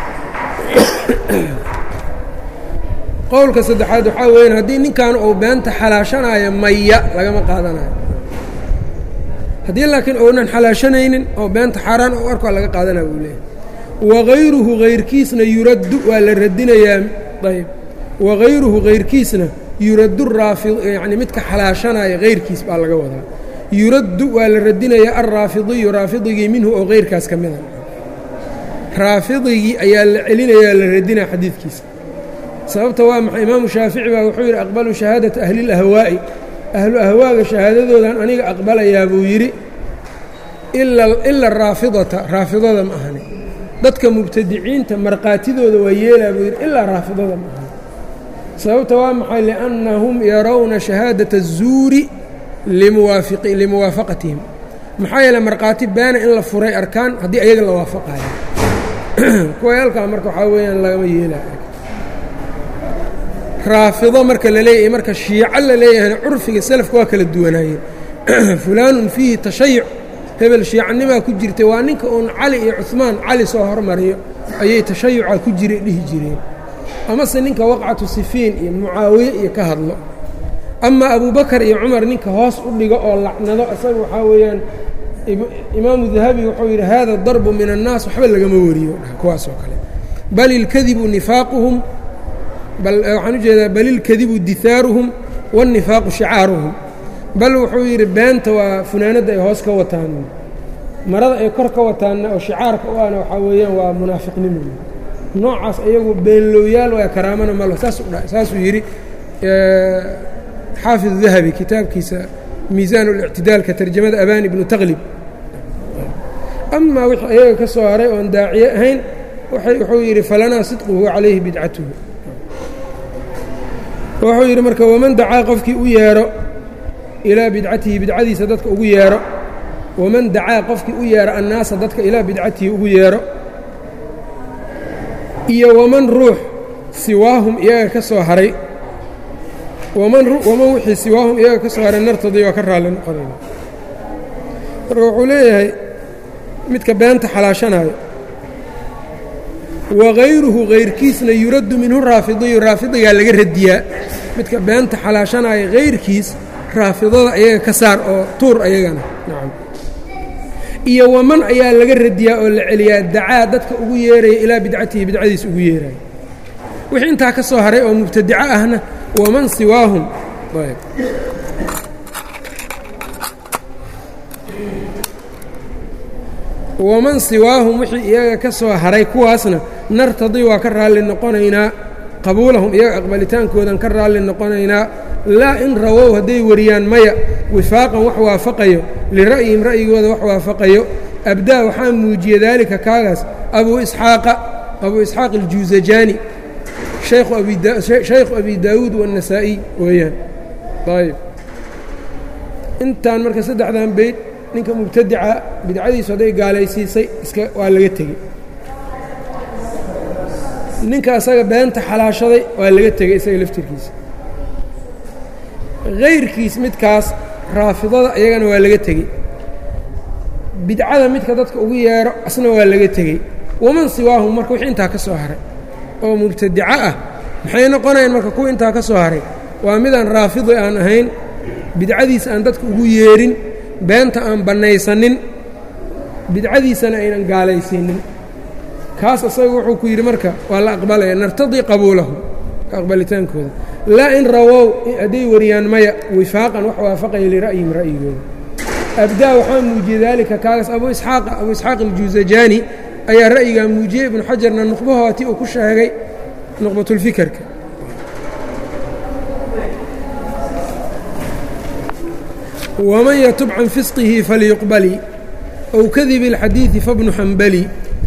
Speaker 1: qowlka saddexaad waxaa weyan haddii ninkan uu beenta xalaashanayo maya lagama qaadanayo haddii laakiin uunan xalaashanaynin oo beenta xaaraan u arko laga qaadanaya buu leeyahy wagayruhu hayrkiisna yuraddu waa la radinayaa ayb wagayruhu hayrkiisna yuraddu raafid yacni midka xalaashanaya hayrkiis baa laga wadaa yuraddu waa la radinayaa alraafidiyu raafidigii minhu oo hayrkaas ka mida raafidigii ayaa la celinayaa la radinaya xadiidkiisa sababta waa maxay imaamu shaafici baa wuxuu yidhi aqbalu shahaadata ahli اlahwaa'i ahlu ahwaaga shahaadadoodan aniga aqbalayaa buu yidhi ila raafidata raafidada ma ahani dadka mubtadiciinta markhaatidooda waa yeelaa buu yidhi ilaa raafidada ma ahani sababta waa maxay liannahum yarawna shahaadata الzuuri limuwaafaqatihim maxaa yeele markhaati baana in la furay arkaan haddii ayaga la waafaqayo kuwayaalkaa marka waxaa weeyaan lagama yeelaayo raafido marka la leeyahay marka shiico la leeyahayna curfiga selafka waa kala duwanaayeen fulaanun fiihi tashayuc hebel shiicanimaa ku jirtay waa ninka uun cali iyo cuhmaan cali soo hormariyo ayay tashayuca ku jira dhihi jireen amase ninka waqcatu sifiin iyo mucaawiye iyo ka hadlo ama abubakar iyo cumar ninka hoos u dhigo oo lacnado isaga waxaa weeyaan imaamu dahabi wuxuu yidhi hada darbu min annaas waxba lagama wariyo kuwaas oo kale bal ilkadibu nifaaquhum bal waxaan ujeedaa bal ilkadibu dihaaruhum waاnnifaaqu shicaaruhum bal wuxuu yidhi beenta waa funaanadda ay hoos ka wataan marada ay kor ka wataanna oo shicaarka u ahna waxaa weeyaan waa munaafiqnimo noocaas ayagu beenlowyaal waa karaamana malo saasuu yidhi xaafid dahabi kitaabkiisa miisaan اlictidaalka tarjamada abani ibnu taqlib amaa wixii ayaga ka soo haray oon daaciye ahayn wuxuu yidhi falanaa sidquhu calayhi bidcatuhu wuxuu yidhi marka waman dacaa qofkii u yeero ilaa bidcatihi bidcadiisa dadka ugu yeero waman dacaa qofkii u yeero annaasa dadka ilaa bidcatihi ugu yeero iyo waman ruux siwaahum iyaga ka soo haray waman wixii siwaahum iyaga ka soo haray nartadii waa ka raalli noqonayna marka wuxuu leeyahay midka beenta xalaashanayo wagayruhu kayrkiisna yuraddu minhu raafidiyu raafidigaa laga radiyaa midka beenta xalaashanaya kayrkiis raafidada ayaga ka saar oo tuur ayagana nacam iyo waman ayaa laga radiyaa oo la celiyaa dacaa dadka ugu yeeraya ilaa bidcatihi bidcadiis ugu yeeraya wixii intaa ka soo haray oo mubtadico ahna waman siwaahum waman siwaahum wixii iyaga ka soo haray kuwaasna nartadii waa ka raalli noqonaynaa qabuulahum iyaga aqbalitaankoodan ka raalli noqonaynaa laa in rawow hadday wariyaan maya wifaaqan wax waafaqayo lira'yihim ra'yigooda wax waafaqayo abdaa waxaa muujiya daalika kaagaas abuu isxaaqa abuu isxaaq aljuusajaani shaykhu abi daawuud waannasaa'iy weeyaan ayb intaan marka saddexdan beyd ninka mubtadica bidcadiisu hadday gaalaysiisay iska waa laga tegey ninka asaga beenta xalaashaday waa laga tegey isaga laftirkiisa hayrkiis midkaas raafidada iyagana waa laga tegey bidcada midka dadka ugu yeero asna waa laga tegey waman siwaahum marka wixii intaa ka soo haray oo mubtadico ah maxay noqonayaan marka kuwa intaa ka soo haray waa midaan raafidi aan ahayn bidcadiisa aan dadka ugu yeerin beenta aan bannaysanin bidcadiisana aynan gaalaysiinin kaas asaga wuxuu ku yidhi marka waa la aqbalaya nartadii qabuulahu aqbalitaankooda laa in rawow hadday wariyaan maya wifaaqan wax waafaqaya lira'yihim ra'yigooda abdaa waxaa muujiyey daalika kaagaas abu isxaaqa abu isxaaq aljuusajaani ayaa ra'yigaa muujiyey ibnu xajarna nuqbahooti uu ku sheegay nuqbatulfikerka waman yatub can fisqihi falyuqbali ow kadibi اlxadiidi fabnu xambali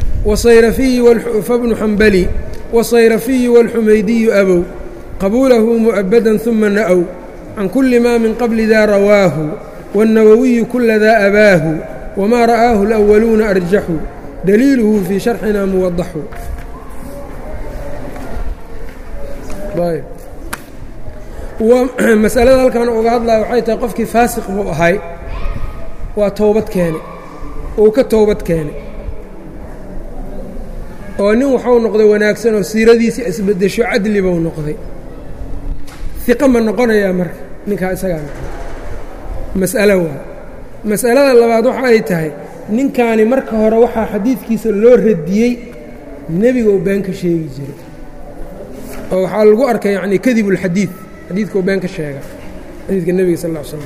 Speaker 1: fabnu xambali wasayrafiyu wاlxumaydiyu abow qabuulahu mu'abadan ثuma na'w can kuli ma min qabli daa rawaahu wالnawowiyu kula daa abaahu wma ra'aahu اlأwaluuna arjaxu daliiluhu fii sharxina muwadaxu masalada halkan uga hadlaya waxay tahay qofkii faasiq buu ahay waa towbad keene uu ka towbad keenay oo nin waxuu noqday wanaagsan oo siiradiisii isbedesho cadli buu noqday iqa ma noqonayaa marka ninkaa isagaa noqday mas'alo waa mas'alada labaad waxa ay tahay ninkaani marka hore waxaa xadiidkiisa loo radiyey nebiga uu been ka sheegi jiray oo waxaa lagu arkay yacni kadib ulxadiid xadiidka uu been ka sheega xadiidka nebiga sal ll ly slam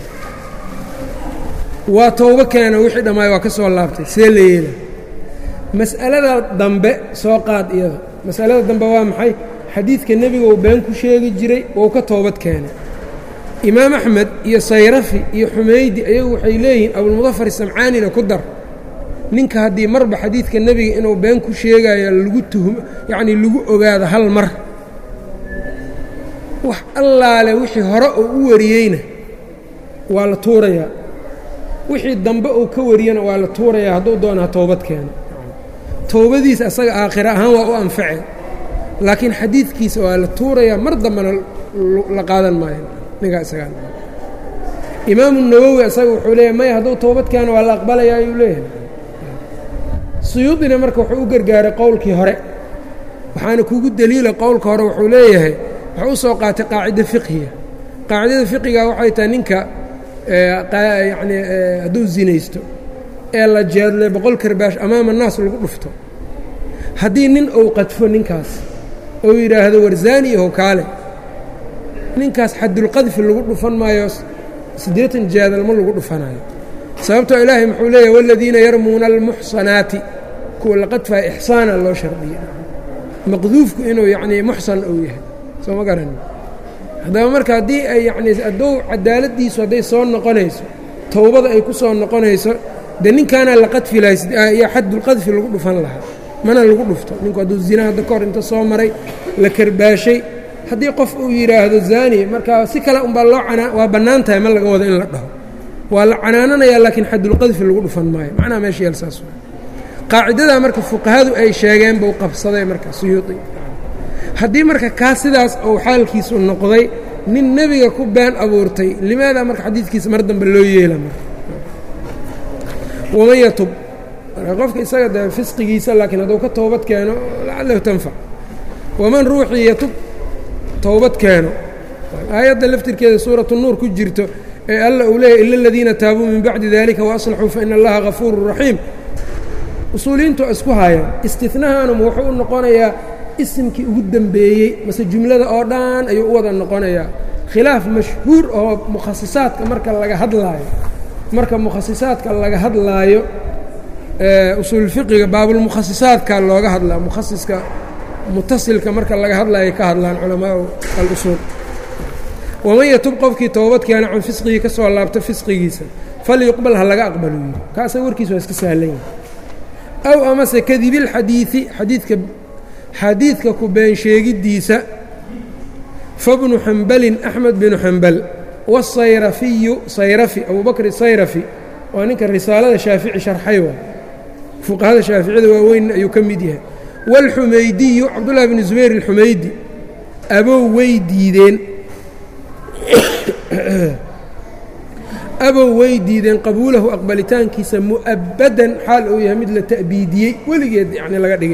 Speaker 1: waa towbo keena wixii dhammaay waa ka soo laabtay see la yeela mas'alada dambe soo qaad iyada mas'alada dambe waa maxay xadiidka nebiga uu been ku sheegi jiray wou ka toobad keenay imaam axmed iyo sayrafi iyo xumaydi ayagu waxay leeyihiin abulmudafar samcaanina ku dar ninka haddii marba xadiidka nebiga inuu been ku sheegaya lagu tuhum yacnii lagu ogaado hal mar wax allaale wixii hore uu u wariyeyna waa la tuurayaa wixii dambe uu ka wariyana waa la tuurayaa hadduu doona ha toobad keeno towbadiisa asaga aakhira ahaan waa u anface laakiin xadiidkiisa waa la tuurayaa mar dambena la qaadan maayo ninkaa isagaa imaamu nawowi isaga wuxuu leeyahay maya hadduu toobad keeno waa la aqbalayaa ayuu leeyahay suyuudina marka wuxuu u gargaaray qowlkii hore waxaana kugu deliila qowlka hore wuxuu leeyahay wuxuu u soo qaatay qaacida fiqhiga qaacidada fiqiga waxay tahay ninka yacni hadduu zinaysto ee la jeedlay boqol karbaash amaama naas lagu dhufto haddii nin uu qadfo ninkaas ou yidhaahdo warzaani ihow kaale ninkaas xadulqadfi lagu dhufan maayo siddeetan jaadalma lagu dhufanayo sababtoo ilaahay muxuu leeyahy waladiina yarmuuna almuxsanaati kuwa la qadfaya ixsaana loo shardiya maqduufku inuu yacnii muxsan uu yahay soo ma garan haddaba marka haddii ay yacnii hadduu cadaaladdiisu hadday soo noqonayso towbada ay ku soo noqonayso dee ninkaanaa la qadfi lahay iyo xadulqadfi lagu dhufan lahaa mana lagu dhufto ninku hadduu zina hadda ka hor inta soo maray la karbaashay haddii qof uu yidhaahdo zaani markaa si kale unbaa loo canaa waa bannaan tahay ma laga wado in la dhaho waa la canaananayaa laakiin xadulqadfi lagu dhufan maayo macnaha meesha yeel saas qaacidadaa marka fuqahadu ay sheegeen buu qabsaday marka suyuudi haddii marka kaa sidaas uu xaalkiisu noqday nin nebiga ku been abuurtay limaadaa marka xadiidkiisa mar dambe loo yeela marka waman yatub marka qofka isaga de fisqigiisa laakiin hadduu ka toobad keeno lacalahu tanfac waman ruuxii yatub towbad keeno aayadda laftirkeeda suuratu nuur ku jirto ee alla uu leeyahy ila aladiina taabuu min bacdi dalika waaslaxuu faina allaha gafuuru raxiim usuuliyiintu isku haayaan istinahanum wuxuu u noqonayaa isimkii ugu dembeeyey mase jumlada oo dhan ayuu u wada noqonayaa khilaaf mashhuur oo mukhasisaadka marka laga hadlaayo marka mukhasisaadka laga hadlaayo usuulfiqiga baabulmukhasisaadka looga hadlaa mukhasiska mutasilka marka laga hadlayo ka hadlaan culamaau alusuul waman yatub qofkii toobad keena can fisqigii ka soo laabto fisqigiisa falyuqbal ha laga aqbalu yidhi kaasa warkiisa waa iska sahlan yahay aw amase kadibilxadiidi xadiidka xadiidka ku been sheegiddiisa fabnu xambalin axmed binu xambal wasayrafiyu sayrafi abubakr sayrafi waa ninka risaalada shaafici sharxay waa fuqahada shaaficiyada waaweyn ayuu ka mid yahay wاlxumaydiyu cabdullahi bn zubayr alxumaydi abow way diideen abow way diideen qabuulahu aqbalitaankiisa mu'abadan xaal uu yahay mid la ta'biidiyey weligeed yani laga dhigay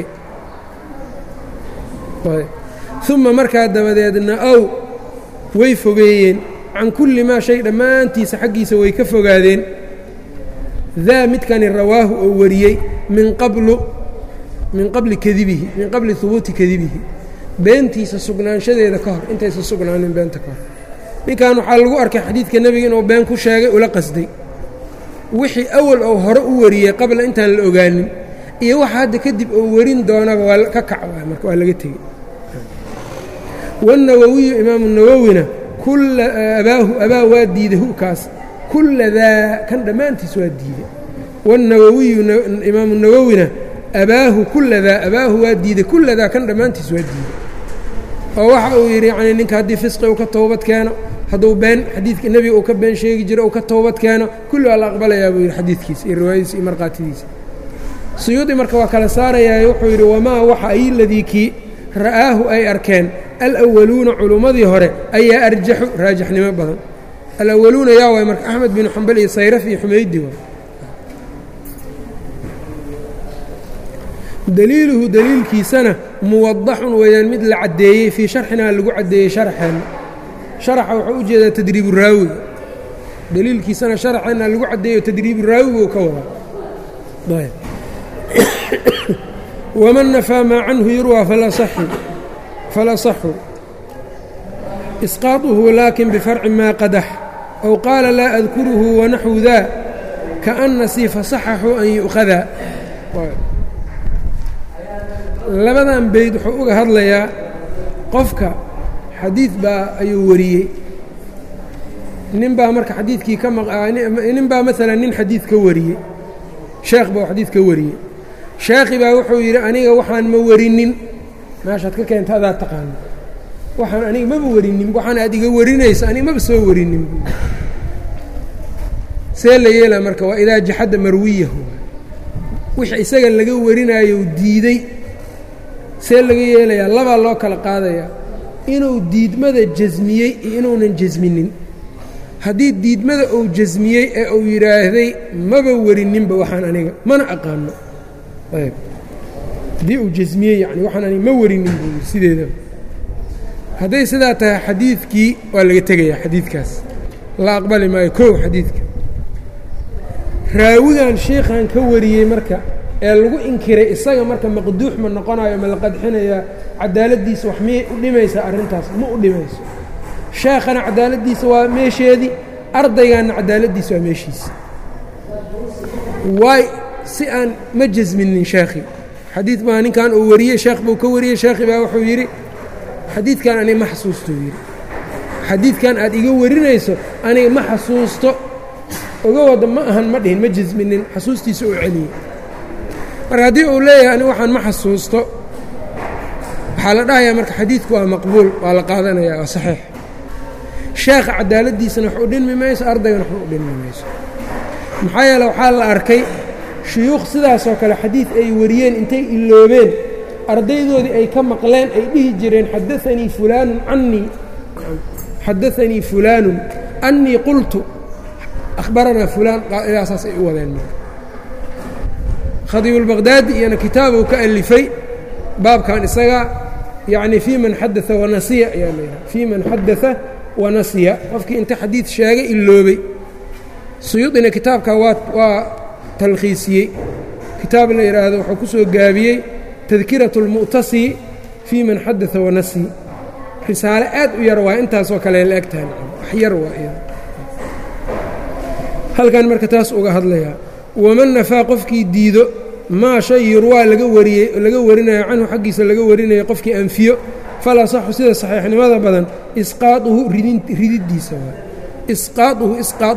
Speaker 1: uma markaa dabadeedna ow way fogeeyeen can kulli maa shay dhammaantiisa xaggiisa way ka fogaadeen daa midkani rawaahu oo wariyey min qablu min qabli kadibihi min qabli hubuuti kadibihi beentiisa sugnaanshadeeda ka hor intaysan sugnaanin beenta ka hor ninkan waxaa lagu arkay xadiidka nebiga inuu been ku sheegay ula qasday wixii awal oo hore u wariyey qabla intaan la ogaanin iyo waxa hadda kadib oo warin doonaba waa ka kac marka waa laga tegey wالnawowiyu imaamu nawowina kulla abaahu abaa waa diiday hukaas kulla daa kan dhammaantiis waa diiday wالnawowiyu imaamu nawowina abaahu kulla daa abaahu waa diiday kulla daa kan dhammaantiis waa diiday oo waxa uu yidhi yani ninka haddii fisqi uu ka toobad keeno hadduu been xadiidka nebiga uu ka been sheegi jiro uu ka toobad keeno kulli waa la aqbalayaa buu yidhi xadiidkiisa iyo riwaayadiisa iyo markhaatidiisa suyuudi marka waa kala saarayaa wuxuu yidhi wamaa waxa ay ladii kii ra'aahu ay arkeen alawaluuna culummadii hore ayaa arjaxu raajixnimo badan alawaluuna yaa waay marka axmed binu xambal iyo sayraf iyo xumaydi waay daliiluhu daliilkiisana muwadaxun weeyaan mid la caddeeyey fii sharxinaa lagu caddeeyey sharxeenna sharaxa wuxuu u jeedaa tadriibu raawiga daliilkiisana sharxeenna lagu caddeeyo tadriibu raawigu ka wadaa waman nafaa maa canhu yurwaa falasaxu isqaaطuhu laakin bifarci maa qadax ow qaala laa adkuruhu wanaxwu daa kaana sii fasaxaxu an yu'khadaa labadan bayd wuxuu uga hadlayaa qofka xadiid baa ayuu wariyey nin baa marka xadiidkii ka nin baa maalan nin xadiid ka wariyey sheekh baa xadiid ka wariyey sheekhi baa wuxuu yidhi aniga waxaan ma warinin meeshaad ka keenta adaa taqaano waxaan aniga maba warinin waxaan aad iga warinayso aniga maba soo warinin see la yeelaa marka waa idaa jaxadda marwiyahu wixii isaga laga warinaayo diiday see laga yeelayaa labaa loo kala qaadayaa inuu diidmada jasmiyey iyo inuunan jasminin haddii diidmada uu jasmiyey ee uu yidhaahday maba warininba waxaan aniga mana aqaano ayb haddii uu jasmiyey yani waxaan aniga ma warinin buu sideedaba hadday sidaa tahay xadiidkii waa laga tegayaa xadiidkaas la aqbali maayo kow xadiidka raawigan sheikhan ka wariyey marka ee lagu inkiray isaga marka maqduux ma noqonayo ma la qadxinayaa cadaaladdiisa wax miyay u dhimaysaa arrintaas ma u dhimayso sheekhana cadaaladdiisa waa meesheedii ardaygaanna cadaaladdiisa waa meeshiisa waay si aan ma jasminin sheekhi xadiid baa ninkan uu wariyey sheekh buu ka wariyey sheekhi baa wuxuu yidhi xadiidkan aniga ma xasuustou yidhi xadiidkan aad iga warinayso aniga ma xasuusto oga wada ma ahan ma dhihin ma jasminin xasuustiisa uu celiyey marka haddii uu leeyahay aniga waxaan ma xasuusto waxaa la dhahayaa marka xadiidku waa maqbuul waa la qaadanaya waa saxiix sheekha cadaaladdiisana wax u dhinmi mayso ardaygana waxba u dhinmi mayso maxaa yeele waxaa la arkay shuyuukh sidaasoo kale xadiid ay wariyeen intay iloobeen ardaydoodii ay ka maqleen ay dhihi jireen xadaanii fulaanun canii xadaanii fulaanun annii qultu akhbaranaa fulaan ilaasaas ay u wadeen marka khadiibulbaqhdaadi iyana kitaabuu ka alifay baabkan isaga yacni fii man xadaa wanasiya ayaa laydhaha fii man xadaa wanasiya qofkii inta xadiid sheegay iloobay suyuudina kitaabka waa waa talkhiisiyey kitaab la yidhaahdo wuxuu ku soo gaabiyey tadkiraة اlmu'tasi fii man xadaa wanasi risaale aad u yar waa intaasoo kale la eg tahay wax yar waa halkan marka taas uga hadlayaa waman nafaa qofkii diido maa shay yurwaa laga wariyey laga warinayo canhu xaggiisa laga warinayo qofkii anfiyo falaa saxu sida saxiixnimada badan isqaaطuhu rididdiisa waa isqaaطuhu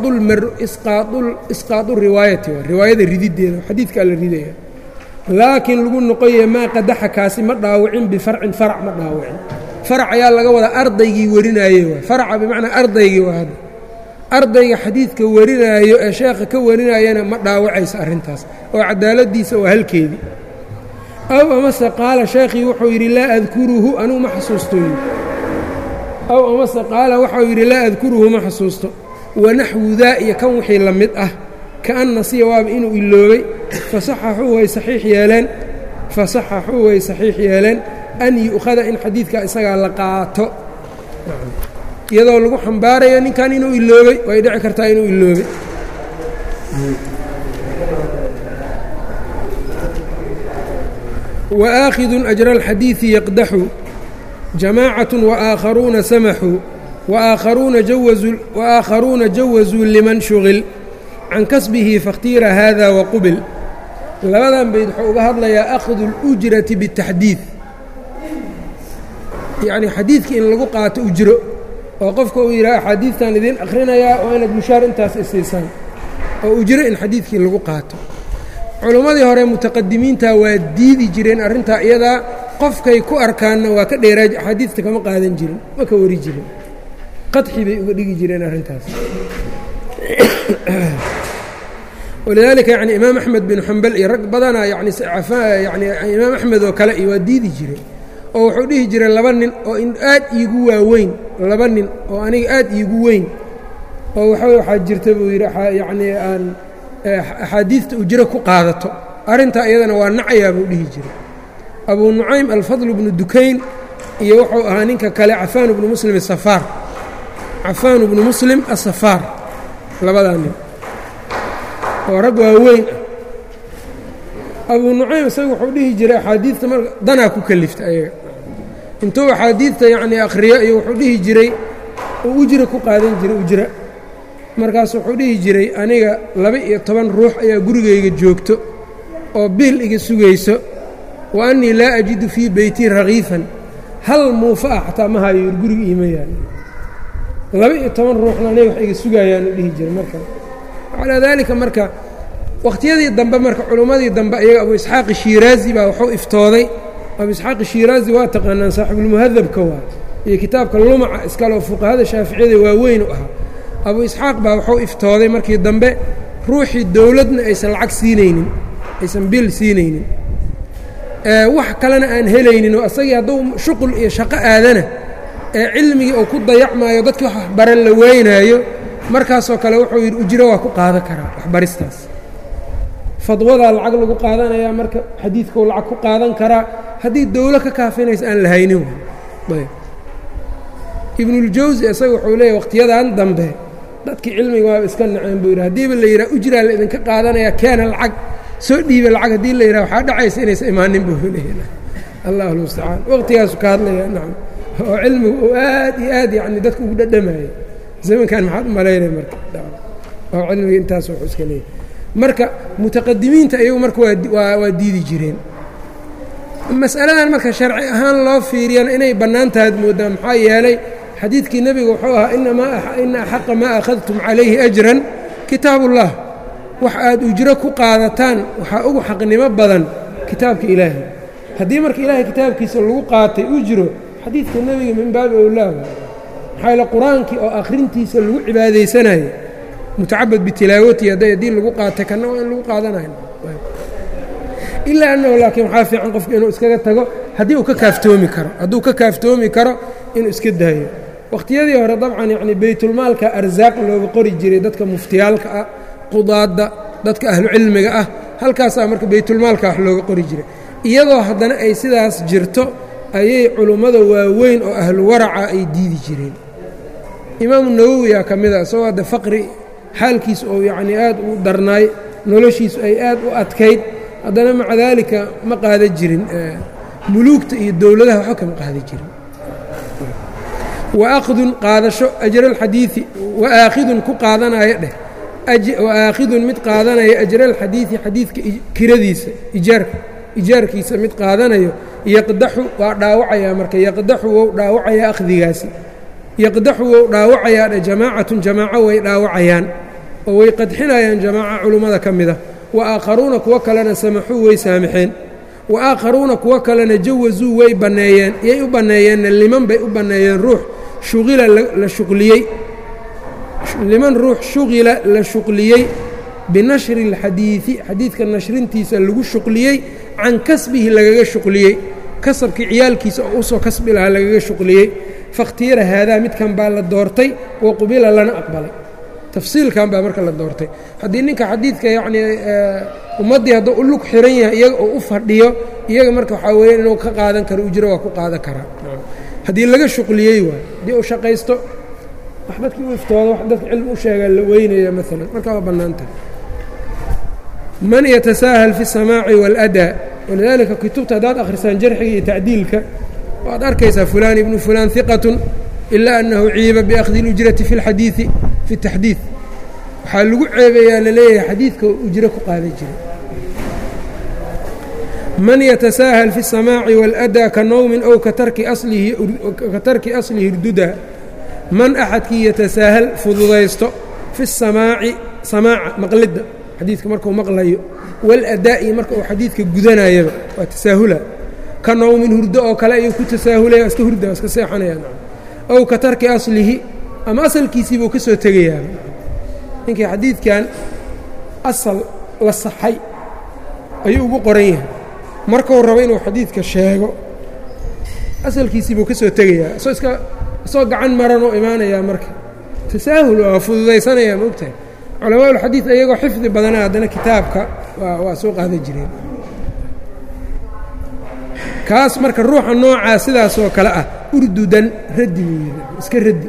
Speaker 1: isqaaطu riwaayati waa riwaayada rididdeeda xadiidkaa la ridaya laakiin lagu noqoya maa qadaxa kaasi ma dhaawicin bifarcin farac ma dhaawicin farac ayaa laga wadaa ardaygii warinaayey waay faraca bimacnaa ardaygii waa hadda ardayga xadiidka warinaayo ee sheekha ka warinayana ma dhaawacayso arrintaas oo cadaaladdiisa waa halkeedii aw amase qaala sheekhii wuxuu yidhi laa adkuruhu anugu ma xasuusto aw amase qaala waxau yidhi laa adkuruhu ma xasuusto wanaxwu daa iyo kan wixii la mid ah kaan nasiya waaba inuu iloobay fasaxaxuu way saxiix yeeleen fasaxaxuu way saxiix yeeleen an yu'khada in xadiidka isagaa la qaato iyadoo lagu xambaarayo ninkan inuu iloobay way dhici kartaa inuu iloobay waaakhidun ajra alxadiidi yaqdaxu jamaacaة waakharuuna samaxuu waakharuuna jawazuu liman shugil can kasbihi faاkhtiira hada waqubil labadan bayd wuxuu uga hadlayaa akhdu اlujrati bالtaxdiid yacni xadiidka in lagu qaato ujro oo qofka uu yidhaha axaadiidtan idiin akhrinayaa oo inaad mushaar intaas isiisaan oo ujro in xadiidkii lagu qaato culimmadii hore mutaqadimiinta waa diidi jireen arrintaa iyadaa qofkay ku arkaanna waa ka dheeraa axaadiidta kama qaadan jirin ma ka wari jirin qadxi bay uga dhigi jireen arrintaas walidaalika yani imaam axmed bin xambal iyo rag badanaa yani yani imaam axmed oo kale iyo waa diidi jireen oo wuxuu dhihi jiray laba nin oo aad iigu waaweyn laba nin oo aniga aad iigu weyn oo waxa waxaa jirta buu yidhi yacnii aan axaadiidta ujro ku qaadato arrintaa iyadana waa nacayaa buu dhihi jiray abuu nucaym alfadl bnu dukayn iyo wuxuu ahaa ninka kale cafaan bnu muslim asafaar cafaan bnu muslim asafaar labadaa nin oo rag waaweyn ah abuu nucaym isaga wuxuu dhihi jiray axaadiidta mar danaa ku kalifta ayaga intuu axaadiidta yacnii akhriyo iyo wuxuu dhihi jiray uu ujra ku qaadan jiray ujra markaas wuxuu dhihi jiray aniga laba-iyo toban ruux ayaa gurigayga joogto oo biil iga sugayso wa annii laa ajidu fii beytii rakiifan hal muufa ah xataa ma hayo yir guriga iima yaal laba-iyo toban ruuxna aniga wax iga sugayaanu dhihi jiray marka calaa daalika marka wakhtiyadii dambe marka culummadii dambe iyaga abu isxaaqi shiiraazi baa wuxuu iftooday abu isxaaqi shiiraazi waa taqaanaan saaxibulmuhadabka waa iyo kitaabka lumaca iskaloo fuqahada shaaficiyada waaweyn u ahaa abu isxaaq baa wuxuu iftooday markii dambe ruuxii dowladna aysan lacag siinaynin aysan bil siinaynin wax kalena aan helaynin oo asagii hadduu shuqul iyo shaqo aadana ee cilmigii uu ku dayacmaayo dadkii wax waxbaran la weynaayo markaasoo kale wuxuu yidhi ujro waa ku qaadan karaa waxbaristaas fadwadaa lacag lagu qaadanayaa marka xadiidkau lacag ku qaadan karaa haddii dowlo ka kaafinaysa aan la haynin ayb ibnuljawsi isaga wuxuu leeyahy wakhtiyadan dambe dadkii cilmiga waaba iska naceen buu yidhi haddiiba la yidhaha ujraa la idinka qaadanaya keena lacag soo dhiiba lacag haddii la yidhaha waxaa dhacaysa inaysa imaanin buu leeyahay allahu lmustacaan waqtigaasu ka hadlaya nacam oo cilmigu uu aad iyo aad yacni dadka ugu dhadhamayay zamankan maxaad u malaynaya marka oo cilmiga intaas wuxuu iska leeyahay marka mutaqadimiinta iyagu marka waa waa diidi jireen mas'aladan marka sharci ahaan loo fiiriyana inay bannaan tahayd moodaa maxaa yeelay xadiidkii nebiga wuxuu ahaa ina axaqa maa akhadtum calayhi ajran kitaab ullah wax aad ujro ku qaadataan waxaa ugu xaqnimo badan kitaabka ilaahay haddii marka ilaahay kitaabkiisa lagu qaatay ujro xadiidka nebiga min baabi owlaa maxaa yaele qur-aankii oo akhrintiisa lagu cibaadaysanayo mutacabad bitilaawati hadday haddii lagu qaatay kana waa in lagu qaadanayo ilaa annahu laakiin waxaa fiican qofku inuu iskaga tago haddii uu ka kaaftoomi karo hadduu ka kaaftoomi karo inuu iska daayo wakhtiyadii hore dabcan yacni baytulmaalka arsaaq looga qori jiray dadka muftiyaalka ah qudaadda dadka ahlucilmiga ah halkaasaa marka baytulmaalka wax looga qori jiray iyadoo haddana ay sidaas jirto ayay culummada waaweyn oo ahlu waraca ay diidi jireen imaamu nawowiyaa ka mid a isagoo hadde faqri xaalkiisu ou yacnii aad u darnaay noloshiisu ay aad u adkayd haddana maca daalika ma qaada jirin muluugta iyo dowladaha waxba kama qaada jirin waakhidun qaadasho ajraalxadiidi waaaakhidun ku qaadanaya dheh waaaakhidun mid qaadanaya ajraalxadiidi xadiidka kiradiisa ijaarka ijaarkiisa mid qaadanayo yaqdaxu waa dhaawacayaa marka yaqdaxu wou dhaawacayaa akhdigaasi yaqdaxu wou dhaawacayaa dheh jamaacatun jamaaco way dhaawacayaan oo way qadxinayaan jamaaca culummada ka mida wa aakharuuna kuwo kalena samaxuu way saamaxeen wa aakharuuna kuwo kalena jawasuu way banneeyeen yay u banneeyeenna liman bay u banneeyeen ruux shuqila la shuqliyey liman ruux shuqila la shuqliyey binashri اlxadiidi xadiidka nashrintiisa lagu shuqliyey can kasbihi lagaga shuqliyey kasabkii ciyaalkiisa oo usoo kasbi lahaa lagaga shuqliyey fakhtiyara haadaa midkan baa la doortay wa qubila lana aqbalay tafsiilkan baa marka la doortay haddii ninka xadiidka yacnii ummaddii hadduu u lug xiran yahay iyaga oo u fadhiyo iyaga marka waxaa weeye inuu ka qaadan karo ujro waa ku qaadan karaa haddii laga shuqliyey waay haddii uu shaqaysto wax dadkii u iftoodo wax dadka cilmi u sheegaa la weynaya maalan markaa waa bannaan tahay man yatasaahal fi الsamaaci wاlأdaa walidaalika kutubta haddaad akhrisaan jarxiga iyo tacdiilka waad arkaysaa fulaan ibnu fulaan hiqatun ilaa annahu ciiba biakhdi اlujrati fi اlxadiidi fi اtaxdiid waxaa lagu ceebeeyaa laleeyahay xadiidka ujro ku qaadan jiray man yatasaahal fi الsamaaci wاlأdaa ka nowmin ow ka tarki aslihi irduda man axadkii yatasaahal fududaysto fi الsamaaci samaaca maqlidda xadiidka markuu maqlayo waladaa'i marka uu xadiidka gudanayaba waa tasaahula ka nowmin hurdo oo kale ayuu ku tasaahulaya iska hurda iska seexanaya ow ka tarki aslihi ama asalkiisiibuu ka soo tegayaa ninkii xadiidkan asal la saxay ayuu ugu qoran yahay markuu rabo inuu xadiidka sheego asalkiisiibuu ka soo tegayaa isoo iska isoo gacan maranoo imaanayaa marka tasaahul waa fududaysanaya ma ogtahay culamaa ulxadiid iyagoo xifdi badana haddana kitaabka waa soo qaadan jireen kaas marka ruuxa noocaa sidaasoo kale ah urdudan raddi buu yidhi iska raddi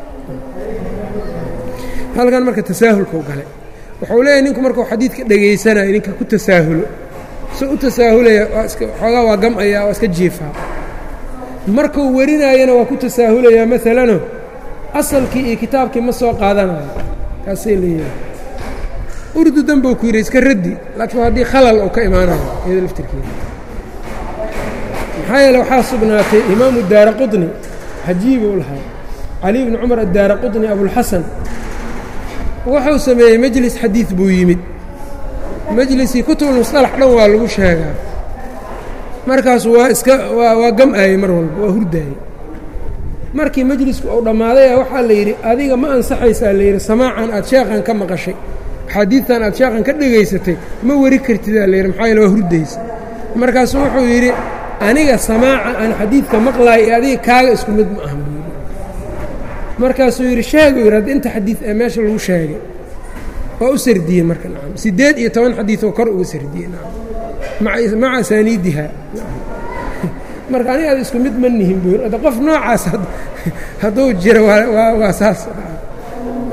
Speaker 1: halkan marka tasaahulkau gale wuxuu leeyahy ninku markuu xadiidka dhegaysanayo ninka ku tasaahulo soo u tasaahulaya waa iska xoogaa waa gam'aya waa iska jiifaa markuu warinaayana waa ku tasaahulayaa maalanoo asalkii iyo kitaabkii ma soo qaadanayo kaasay leeyahay urdudan buu ku yidhi iska raddi laakiin haddii khalal uu ka imaanayo iyado laftirkeeda maxaa yeele waxaa sugnaatay imaamu daara quطni cajiibuu lahaa cali bni cumar addaara quطni abulxasan wuxuu sameeyey mejlis xadiid buu yimid mejlisii kutubulmusطalax dhan waa lagu sheegaa markaasu waa iska waa gam-ayey mar walba waa hurdaayey markii mejlisku uu dhammaaday waxaa la yidhi adiga ma ansaxaysaa la yidhi samaacan aad sheekhan ka maqashay axaadiidtan aad sheekhan ka dhegaysatay ma weri kartidaa layidhi maxaa yaele waa hurdaysa markaasuu wuxuu yidhi aniga samaaca aan xadiidka maqlaay ee adiga kaaga isku mid ma ahan buu yidhi markaasuu yidhi sheeguu yidhi hadda inta xadiid ee meesha lagu sheegay waa u sardiyey marka nacam siddeed iyo toban xadiidoo kor uga sardiyey nacam maca asaaniidiha marka aniga ad isku mid ma nihin buu yidhi qof noocaas hadduu jiro waa waa saas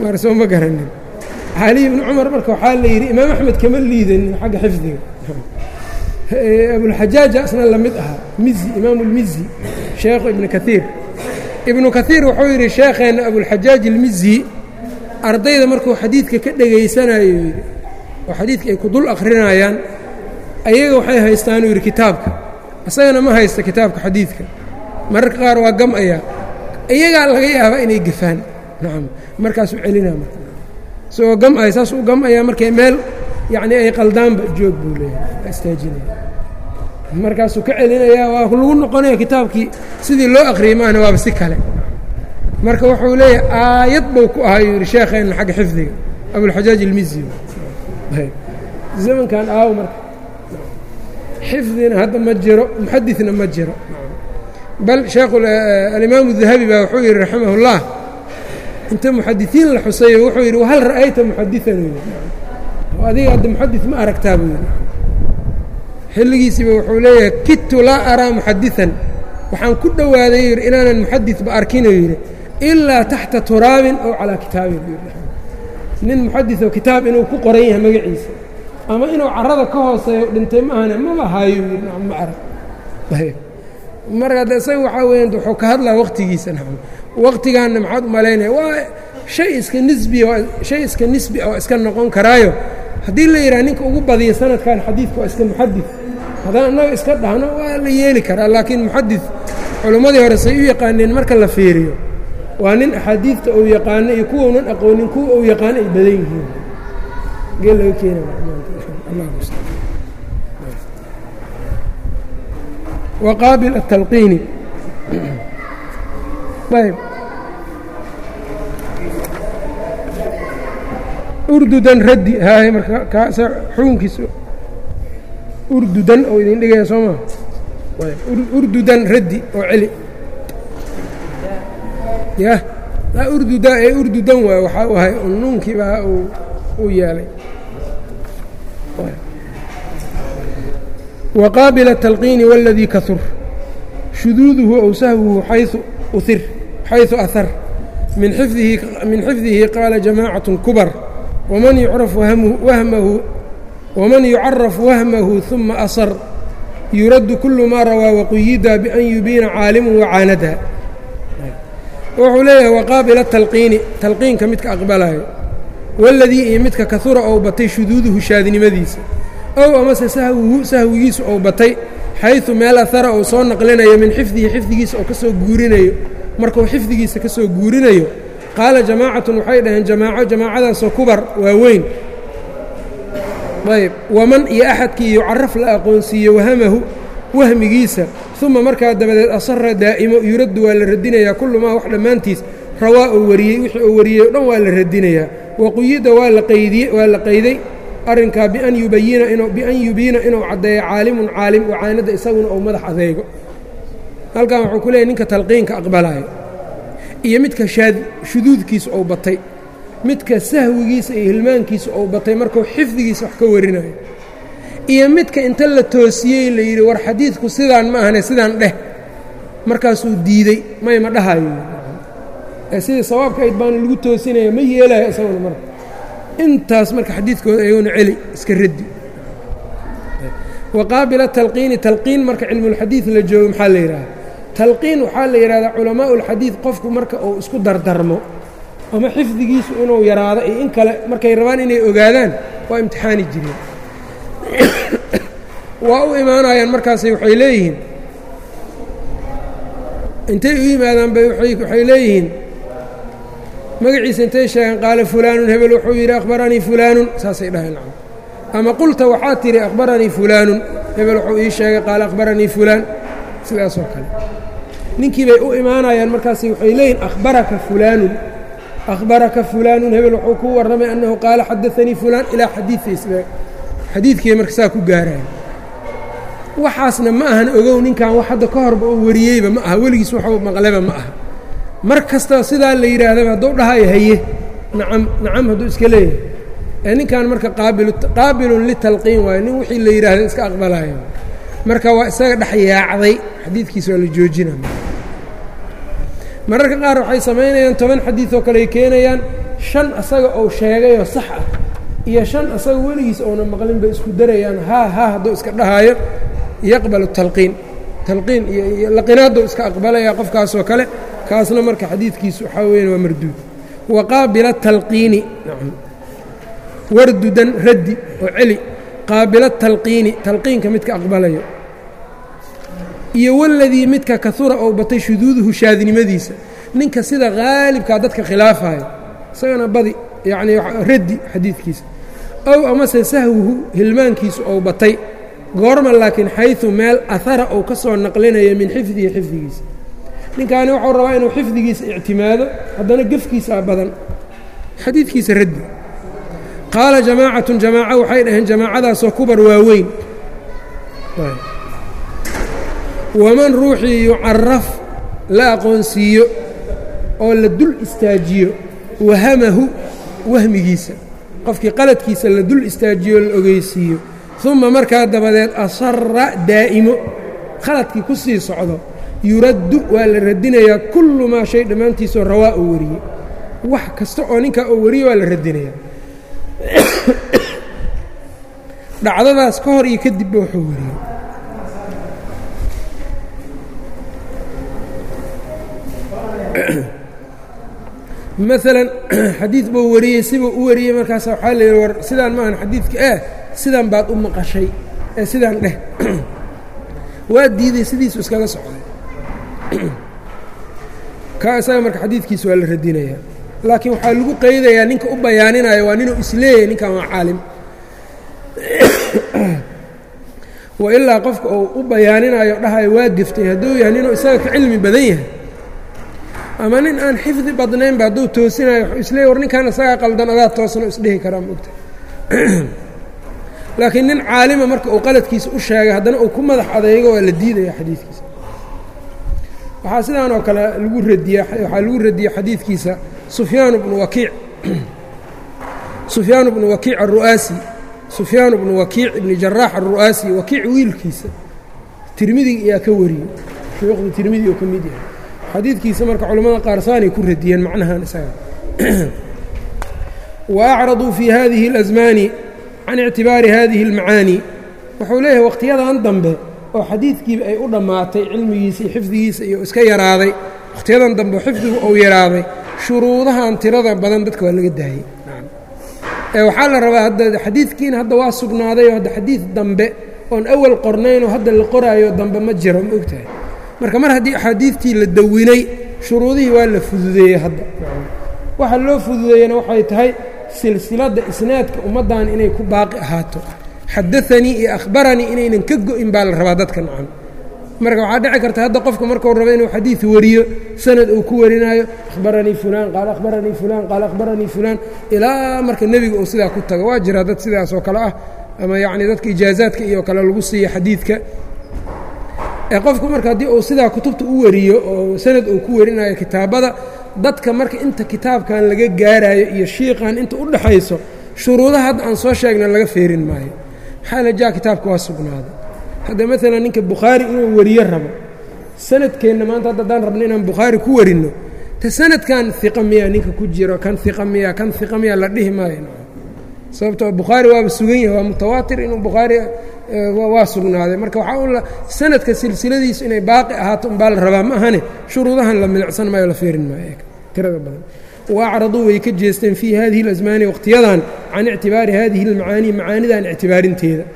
Speaker 1: mar soo ma garanin cali ibni cumar marka waxaa la yidhi imaam axmed kama liidanin xagga xifdiga abulxajaaja asna la mid ahaa mizi imaamu lmizi sheekhu ibnu kaiir ibnu kaiir wuxuu yidhi sheekheenna abulxajaaj ilmizi ardayda markuu xadiidka ka dhegaysanayo yidhi oo xadiidka ay ku dul akhrinayaan ayaga waxay haystaanuu yidhi kitaabka isagana ma haysta kitaabka xadiidka mararka qaar waa gam-ayaa iyagaa laga yaabaa inay gafaan nacam markaasuu celinaa marka isagoo gam-aya saasuu gam-ayaa markay meel yacnii ay qaldaanba joog buu leeyahay istaajinaya markaasuu ka celinayaa waa lagu noqonaya kitaabkii sidii loo akhriyey maahna waaba si kale marka wuxuu leeyahay aayad buu ku ahaa yuu yidhi sheekheenna xagga xifdiga abulxajaaj ilmizi zamankan aaw marka xifdina hadda ma jiro muxadidna ma jiro bal sheekhu alimaamu dahabi baa wuxuu yidhi raximahullah inta muxadisiin la xuseeyo wuxuu yidhi wahal ra'ayta muxadian u yidhi adiga hadda muxadid ma aragtaa buu yidhi xilligiisiiba wuxuu leeyahay kidtu laa araa muxadiثan waxaan ku dhowaaday yidhi inaanan muxadidba arkinuu yidhi ilaa taxta turaabin ow calaa kitaabin nin muxadidoo kitaab inuu ku qoran yahay magaciisa ama inuu carada ka hooseeyo dhintay maahane maba haayo yidhi ma arag marka adde isaga waxaa weya wuxuu ka hadlaa waqtigiisa nacam waqtigaanna maxaad u malaynaya waa shay iska nisbiya shay iska nisbi oo iska noqon karaayo haddii la yidhaha ninka ugu badiya sanadkan xadiidka waa iska muxadid haddaan annaga iska dhahno waa la yeeli karaa laakiin muxadid culimmadii hore say u yaqaaneen marka la fiiriyo waa nin axaadiidta uu yaqaano iyo kuwaunan aqoonin kuwa uu yaqaano ay badan yihiin gee laga keena waqaabil atalqiini ayb urdudan raddi haaye marka kaasa xukunkiisa urdudan oo idin dhigaya soo maa urdudan raddi oo celi yah urduda ee urdudan waay waxaa u ahay nuunkii baa uu yeelay waqaabil الtalqiini wاladii kahur shuduuduhu ow sahwuhu xayثu uhir xayثu ahar min xifdihi min xifdihi qaala jamaacaة kubar wman yucraf wahmahu waman yucaraf wahmahu ثuma asar yuraddu kulu maa rawaa waquyida bian yubiina caalimu wacaanada wuxuu leeyahay waqaabila talqiini talqiinka midka aqbalayo waladii iyo midka kahura ou batay shuduuduhu shaadnimadiisa ow amase sahwuhu sahwigiisa ou batay xayثu meel ahara ou soo naqlinayo min xifdihi xifdigiisa oo ka soo guurinayo markuu xifdigiisa ka soo guurinayo qaala jamaacatun waxay dhaheen jamaaco jamaacadaasoo kubar waa weyn ayb waman iyo axadkii yucaraf la aqoonsiiye wahamahu wahmigiisa uma markaa dabadeed asara daa'imo yuraddu waa la radinayaa kullu maa wax dhammaantiis rawaa oo wariyey wixii oo wariyey o dhan waa la radinayaa waquyida waa la qaydiye waa la qayday arrinkaa bian yubayina inuu bian yubiina inuu caddeeyo caalimun caalim wacaanadda isaguna ou madax adeego halkan wuxuu ku leeyahy ninka talqiinka aqbalaayo iyo midka shaad shuduudkiisa ou batay midka sahwigiisa iyo hilmaankiisa ou batay markuu xifdigiisa wax ka warinayo iyo midka inta la toosiyey la yidhi war xadiidku sidaan ma ahane sidaan dheh markaasuu diidey may ma dhahayo ee sidii sawaabka ayd baana lagu toosinaya ma yeelayo isaguna marka intaas marka xadiidkooda ayaguna celi iska raddi waqaabila talqiini talqiin marka cilmulxadiid la joogo maxaa la yidhahda talqiin waxaa la yidhahdaa culamaau ulxadiid qofku marka uu isku dardarmo ama xifdigiisu inuu yaraado iyo in kale markay rabaan inay ogaadaan waa imtixaani jireen waa u imaanayaan markaasay waxay leeyihiin intay u yimaadaan bay waxay leeyihiin magaciisa intay sheegeen qaala fulaanun hebel wuxuu yidhi akhbaranii fulaanun saasay dhaheen ama qulta waxaa tidhi akhbaranii fulaanun hebel wuxuu ii sheegay qaala akhbaranii fulaan sidaasoo kale ninkii bay u imaanayaan markaas waxay leeyihin akhbaraka fulaanun akhbaraka fulaanun hebel wuxuu ku warramay annahu qaala xadaanii fulaan ilaa xadiiiisba xadiidkiiay marka saa ku gaaraan waxaasna ma ahan ogow ninkan wax hadda ka horba oo wariyeyba ma aha weligiis waxuu maqleba ma aha mar kasta sidaa la yidhaahdaba hadduu dhahayo haye nacam nacam hadduu iska leeyahay ee ninkan marka qaabilun litalqiin waayo nin wixii la yidhaahda iska aqbalayo marka waa isaga dhex yaacday xadiidkiisa waa la joojina mararka qaar waxay samaynayaan toban xadiid oo kale ay keenayaan shan asaga ou sheegayoo sax ah iyo shan asaga weligiis ouna maqlin bay isku darayaan haa haa hadduu iska dhahaayo yaqbalu talqiin talqiin iyo laqinaaduu iska aqbalayaa qofkaasoo kale kaasna marka xadiidkiisu waxaa weyan waa marduud wa qaabila talqiini wardudan raddi oo celi qaabila talqiini talqiinka midka aqbalayo iyo waladii midka kahura ou batay shuduuduhu shaadnimadiisa ninka sida haalibkaa dadka khilaafayo isagana badi yacnii raddi xadiidkiisa ow amase sahwuhu hilmaankiisu ou batay goorma laakiin xayثu meel ahara ou ka soo naqlinaya min xifdihi xifdigiisa ninkaani wuxuu rabaa inuu xifdigiisa ictimaado haddana gefkiisaa badan xadiidkiisa raddi qaala jamaacatun jamaaco waxay dhaheen jamaacadaasoo kubar waaweyn waman ruuxii yucaraf la aqoonsiiyo oo la dul istaajiyo wahamahu wahmigiisa qofkii qaladkiisa la dul istaajiyo la ogeysiiyo uma markaa dabadeed asara daa'imo khaladkii ku sii socdo yuraddu waa la radinayaa kullu maa shay dhammaantiisoo rawaa uu wariyey wax kasta oo ninkaa uu wariye waa la radinayaa dhacdadaas ka hor iyo kadibba wuxuu wariyey maalan xadiid buu wariyey sibuu u wariyey markaasa waxaa la yidhi war sidaan maahan xadiidka eh sidan baad u maqashay ee sidaan dheh waa diiday sidiisu iskaga socday kaa isaga marka xadiidkiisa waa la radinayaa laakiin waxaa lagu qeydayaa ninka u bayaaninayo waa ninuu isleeyahay ninkan waa caalim wa ilaa qofka uu u bayaaninayo dhahayo waa geftay hadduu yahay ninuu isaga ka cilmi badan yahay ama nin aan xifdi badnaynba hadduu toosinayo wuxuu isleeyay war ninkan isagaa qaldan adaa toosano isdhihi karaa maogta laakiin nin caalima marka uu qaladkiisa u sheegay haddana uu ku madax adeego waa la diidaya xadiidkiisa waxaa sidaan oo kale lagu radiya waxaa lagu radiyey xadiidkiisa sufyaan bnu wakiic sufyaan bnu wakiic aلru'aasi sufyaan bnu wakiic ibni jaraax aلru'aasi wakiic wiilkiisa tirmidig ayaa ka wariyey shuyuukhda tirmidi oo ka mid yahay xadiidkiisa marka culamada qaar saanay ku radiyeen macnahan isaga wa acraduu fii hadihi اlasmaani can ictibaari hadihi اlmacaani wuxuu leeyahay wakhtiyadan dambe oo xadiidkiiba ay u dhammaatay cilmigiisa iyo xifdigiisa iyo iska yaraaday wakhtiyadan dambe oo xifdigu uu yaraaday shuruudahan tirada badan dadka waa laga daayey ee waxaa la rabaa hadda xadiidkiina hadda waa sugnaaday oo hadda xadiid dambe oon awal qornaynoo hadda la qoraayo dambe ma jiro ma ogtahay marka mar haddii axaadiidtii la dawinay shuruudihii waa la fududeeyey hadda waxa loo fududeeyena waxay tahay silsiladda isnaadka ummaddan inay ku baaqi ahaato xadaanii iyo akhbaranii inaynan ka go-in baa la rabaa dadka nacan marka waxaa dhici karta hadda qofka markuu rabo inuu xadiid wariyo sanad uu ku warinaayo akhbaranii fulaan qaala akhbaranii fulaan qaala akhbaranii fulaan ilaa marka nebiga uu sidaa ku tago waa jiraa dad sidaas oo kale ah ama yacni dadka ijaazaadka iyo kale lagu siiya xadiidka ee qofku marka haddii uu sidaa kutubta u wariyo oo sanad uu ku warinayo kitaabada dadka marka inta kitaabkan laga gaarayo iyo shiiqan inta u dhaxayso shuruudaha hadda aan soo sheegna laga feerin maayo maxaa la jaa kitaabka waa sugnaaday hadda maalan ninka bukhaari inuu wariyo rabo sanadkeenna maanta hadda haddaan rabno inaan bukhaari ku warinno te sanadkan iqa miya ninka ku jiro kan iqa miya kan iqa miya la dhihi maayo sababtoo bukhaari waaba sugan yahay waa mutawaatir inuu bukhaari waa sugnaaday marka waxaa un sanadka silsiladiisu inay baaqi ahaato unbaa la rabaa ma ahane shuruudahan la milicsan maayo la feerin maayo tirada badan waacraduu way ka jeesteen fii hadihi اlasmaani wakhtiyadan can ictibaari hadihi اlmacaanii macaanidan ictibaarinteeda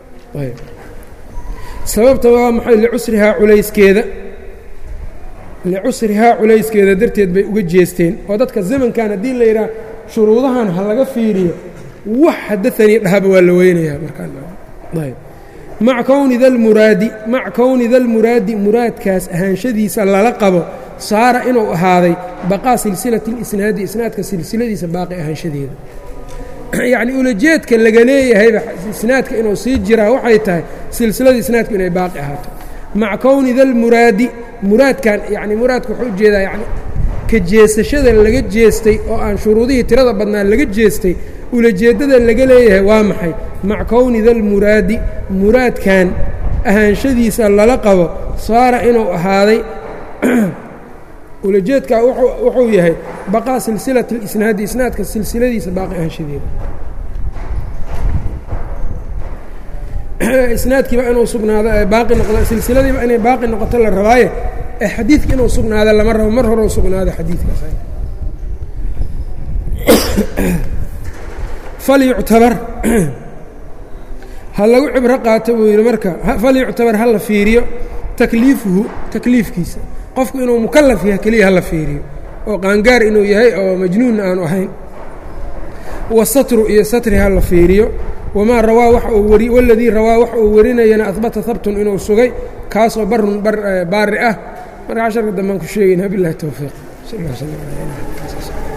Speaker 1: sababta waa maxay licusrihaa culayskeeda licusrihaa culayskeeda darteed bay uga jeesteen oo dadka zamankan haddii la yidhaah shuruudahan ha laga fiiriyo wax xadaanii dhahaba waa la weynayaa markaamac kowni dalmuraadi mac kowni dalmuraadi muraadkaas ahaanshadiisa lala qabo saara inuu ahaaday baqaa silsilati اlisnaadi isnaadka silsiladiisa baaqi ahaanshadeeda yacni ulajeedka laga leeyahayba isnaadka inuu sii jiraa waxay tahay silsilada isnaadku inay baaqi ahaato maca kowni dalmuraadi muraadkan yani muraadka wuxuu ujeedaa yani ka jeesashada laga jeestay oo aan shuruudihii tirada badnaa laga jeestay ulajeeddada laga leeyahay waa maxay maca kowni dalmuraadi muraadkan ahaanshadiisa lala qabo saara inuu ahaaday ulajeedkaa wuxuu yahay baqaa silsilat اlisnaadi isnaadka silsiladiisa baaqi ahaanshadeeda isnaadkiiba inuu sugnaado baaqi noqdo silsiladiiba inay baaqi noqoto la rabaaye ee xadiidka inuu sugnaado lama rabo mar horeu sugnaado xadiidkaas falyuctabar ha lagu cibro qaato buu yidhi marka falyuctabar ha la fiiriyo takliifuhu takliifkiisa qofku inuu mukalaf yahay keliya ha la fiiriyo oo qaangaar inuu yahay oo majnuun aanu ahayn wasatru iyo satri ha la fiiriyo wamaa rawaa waxa uu wari waladii rawaa waxa uu warinayana ahbata habtun inuu sugay kaasoo barun baari ah marka casharka dambaan ku sheegayna bilahi towfiiq sal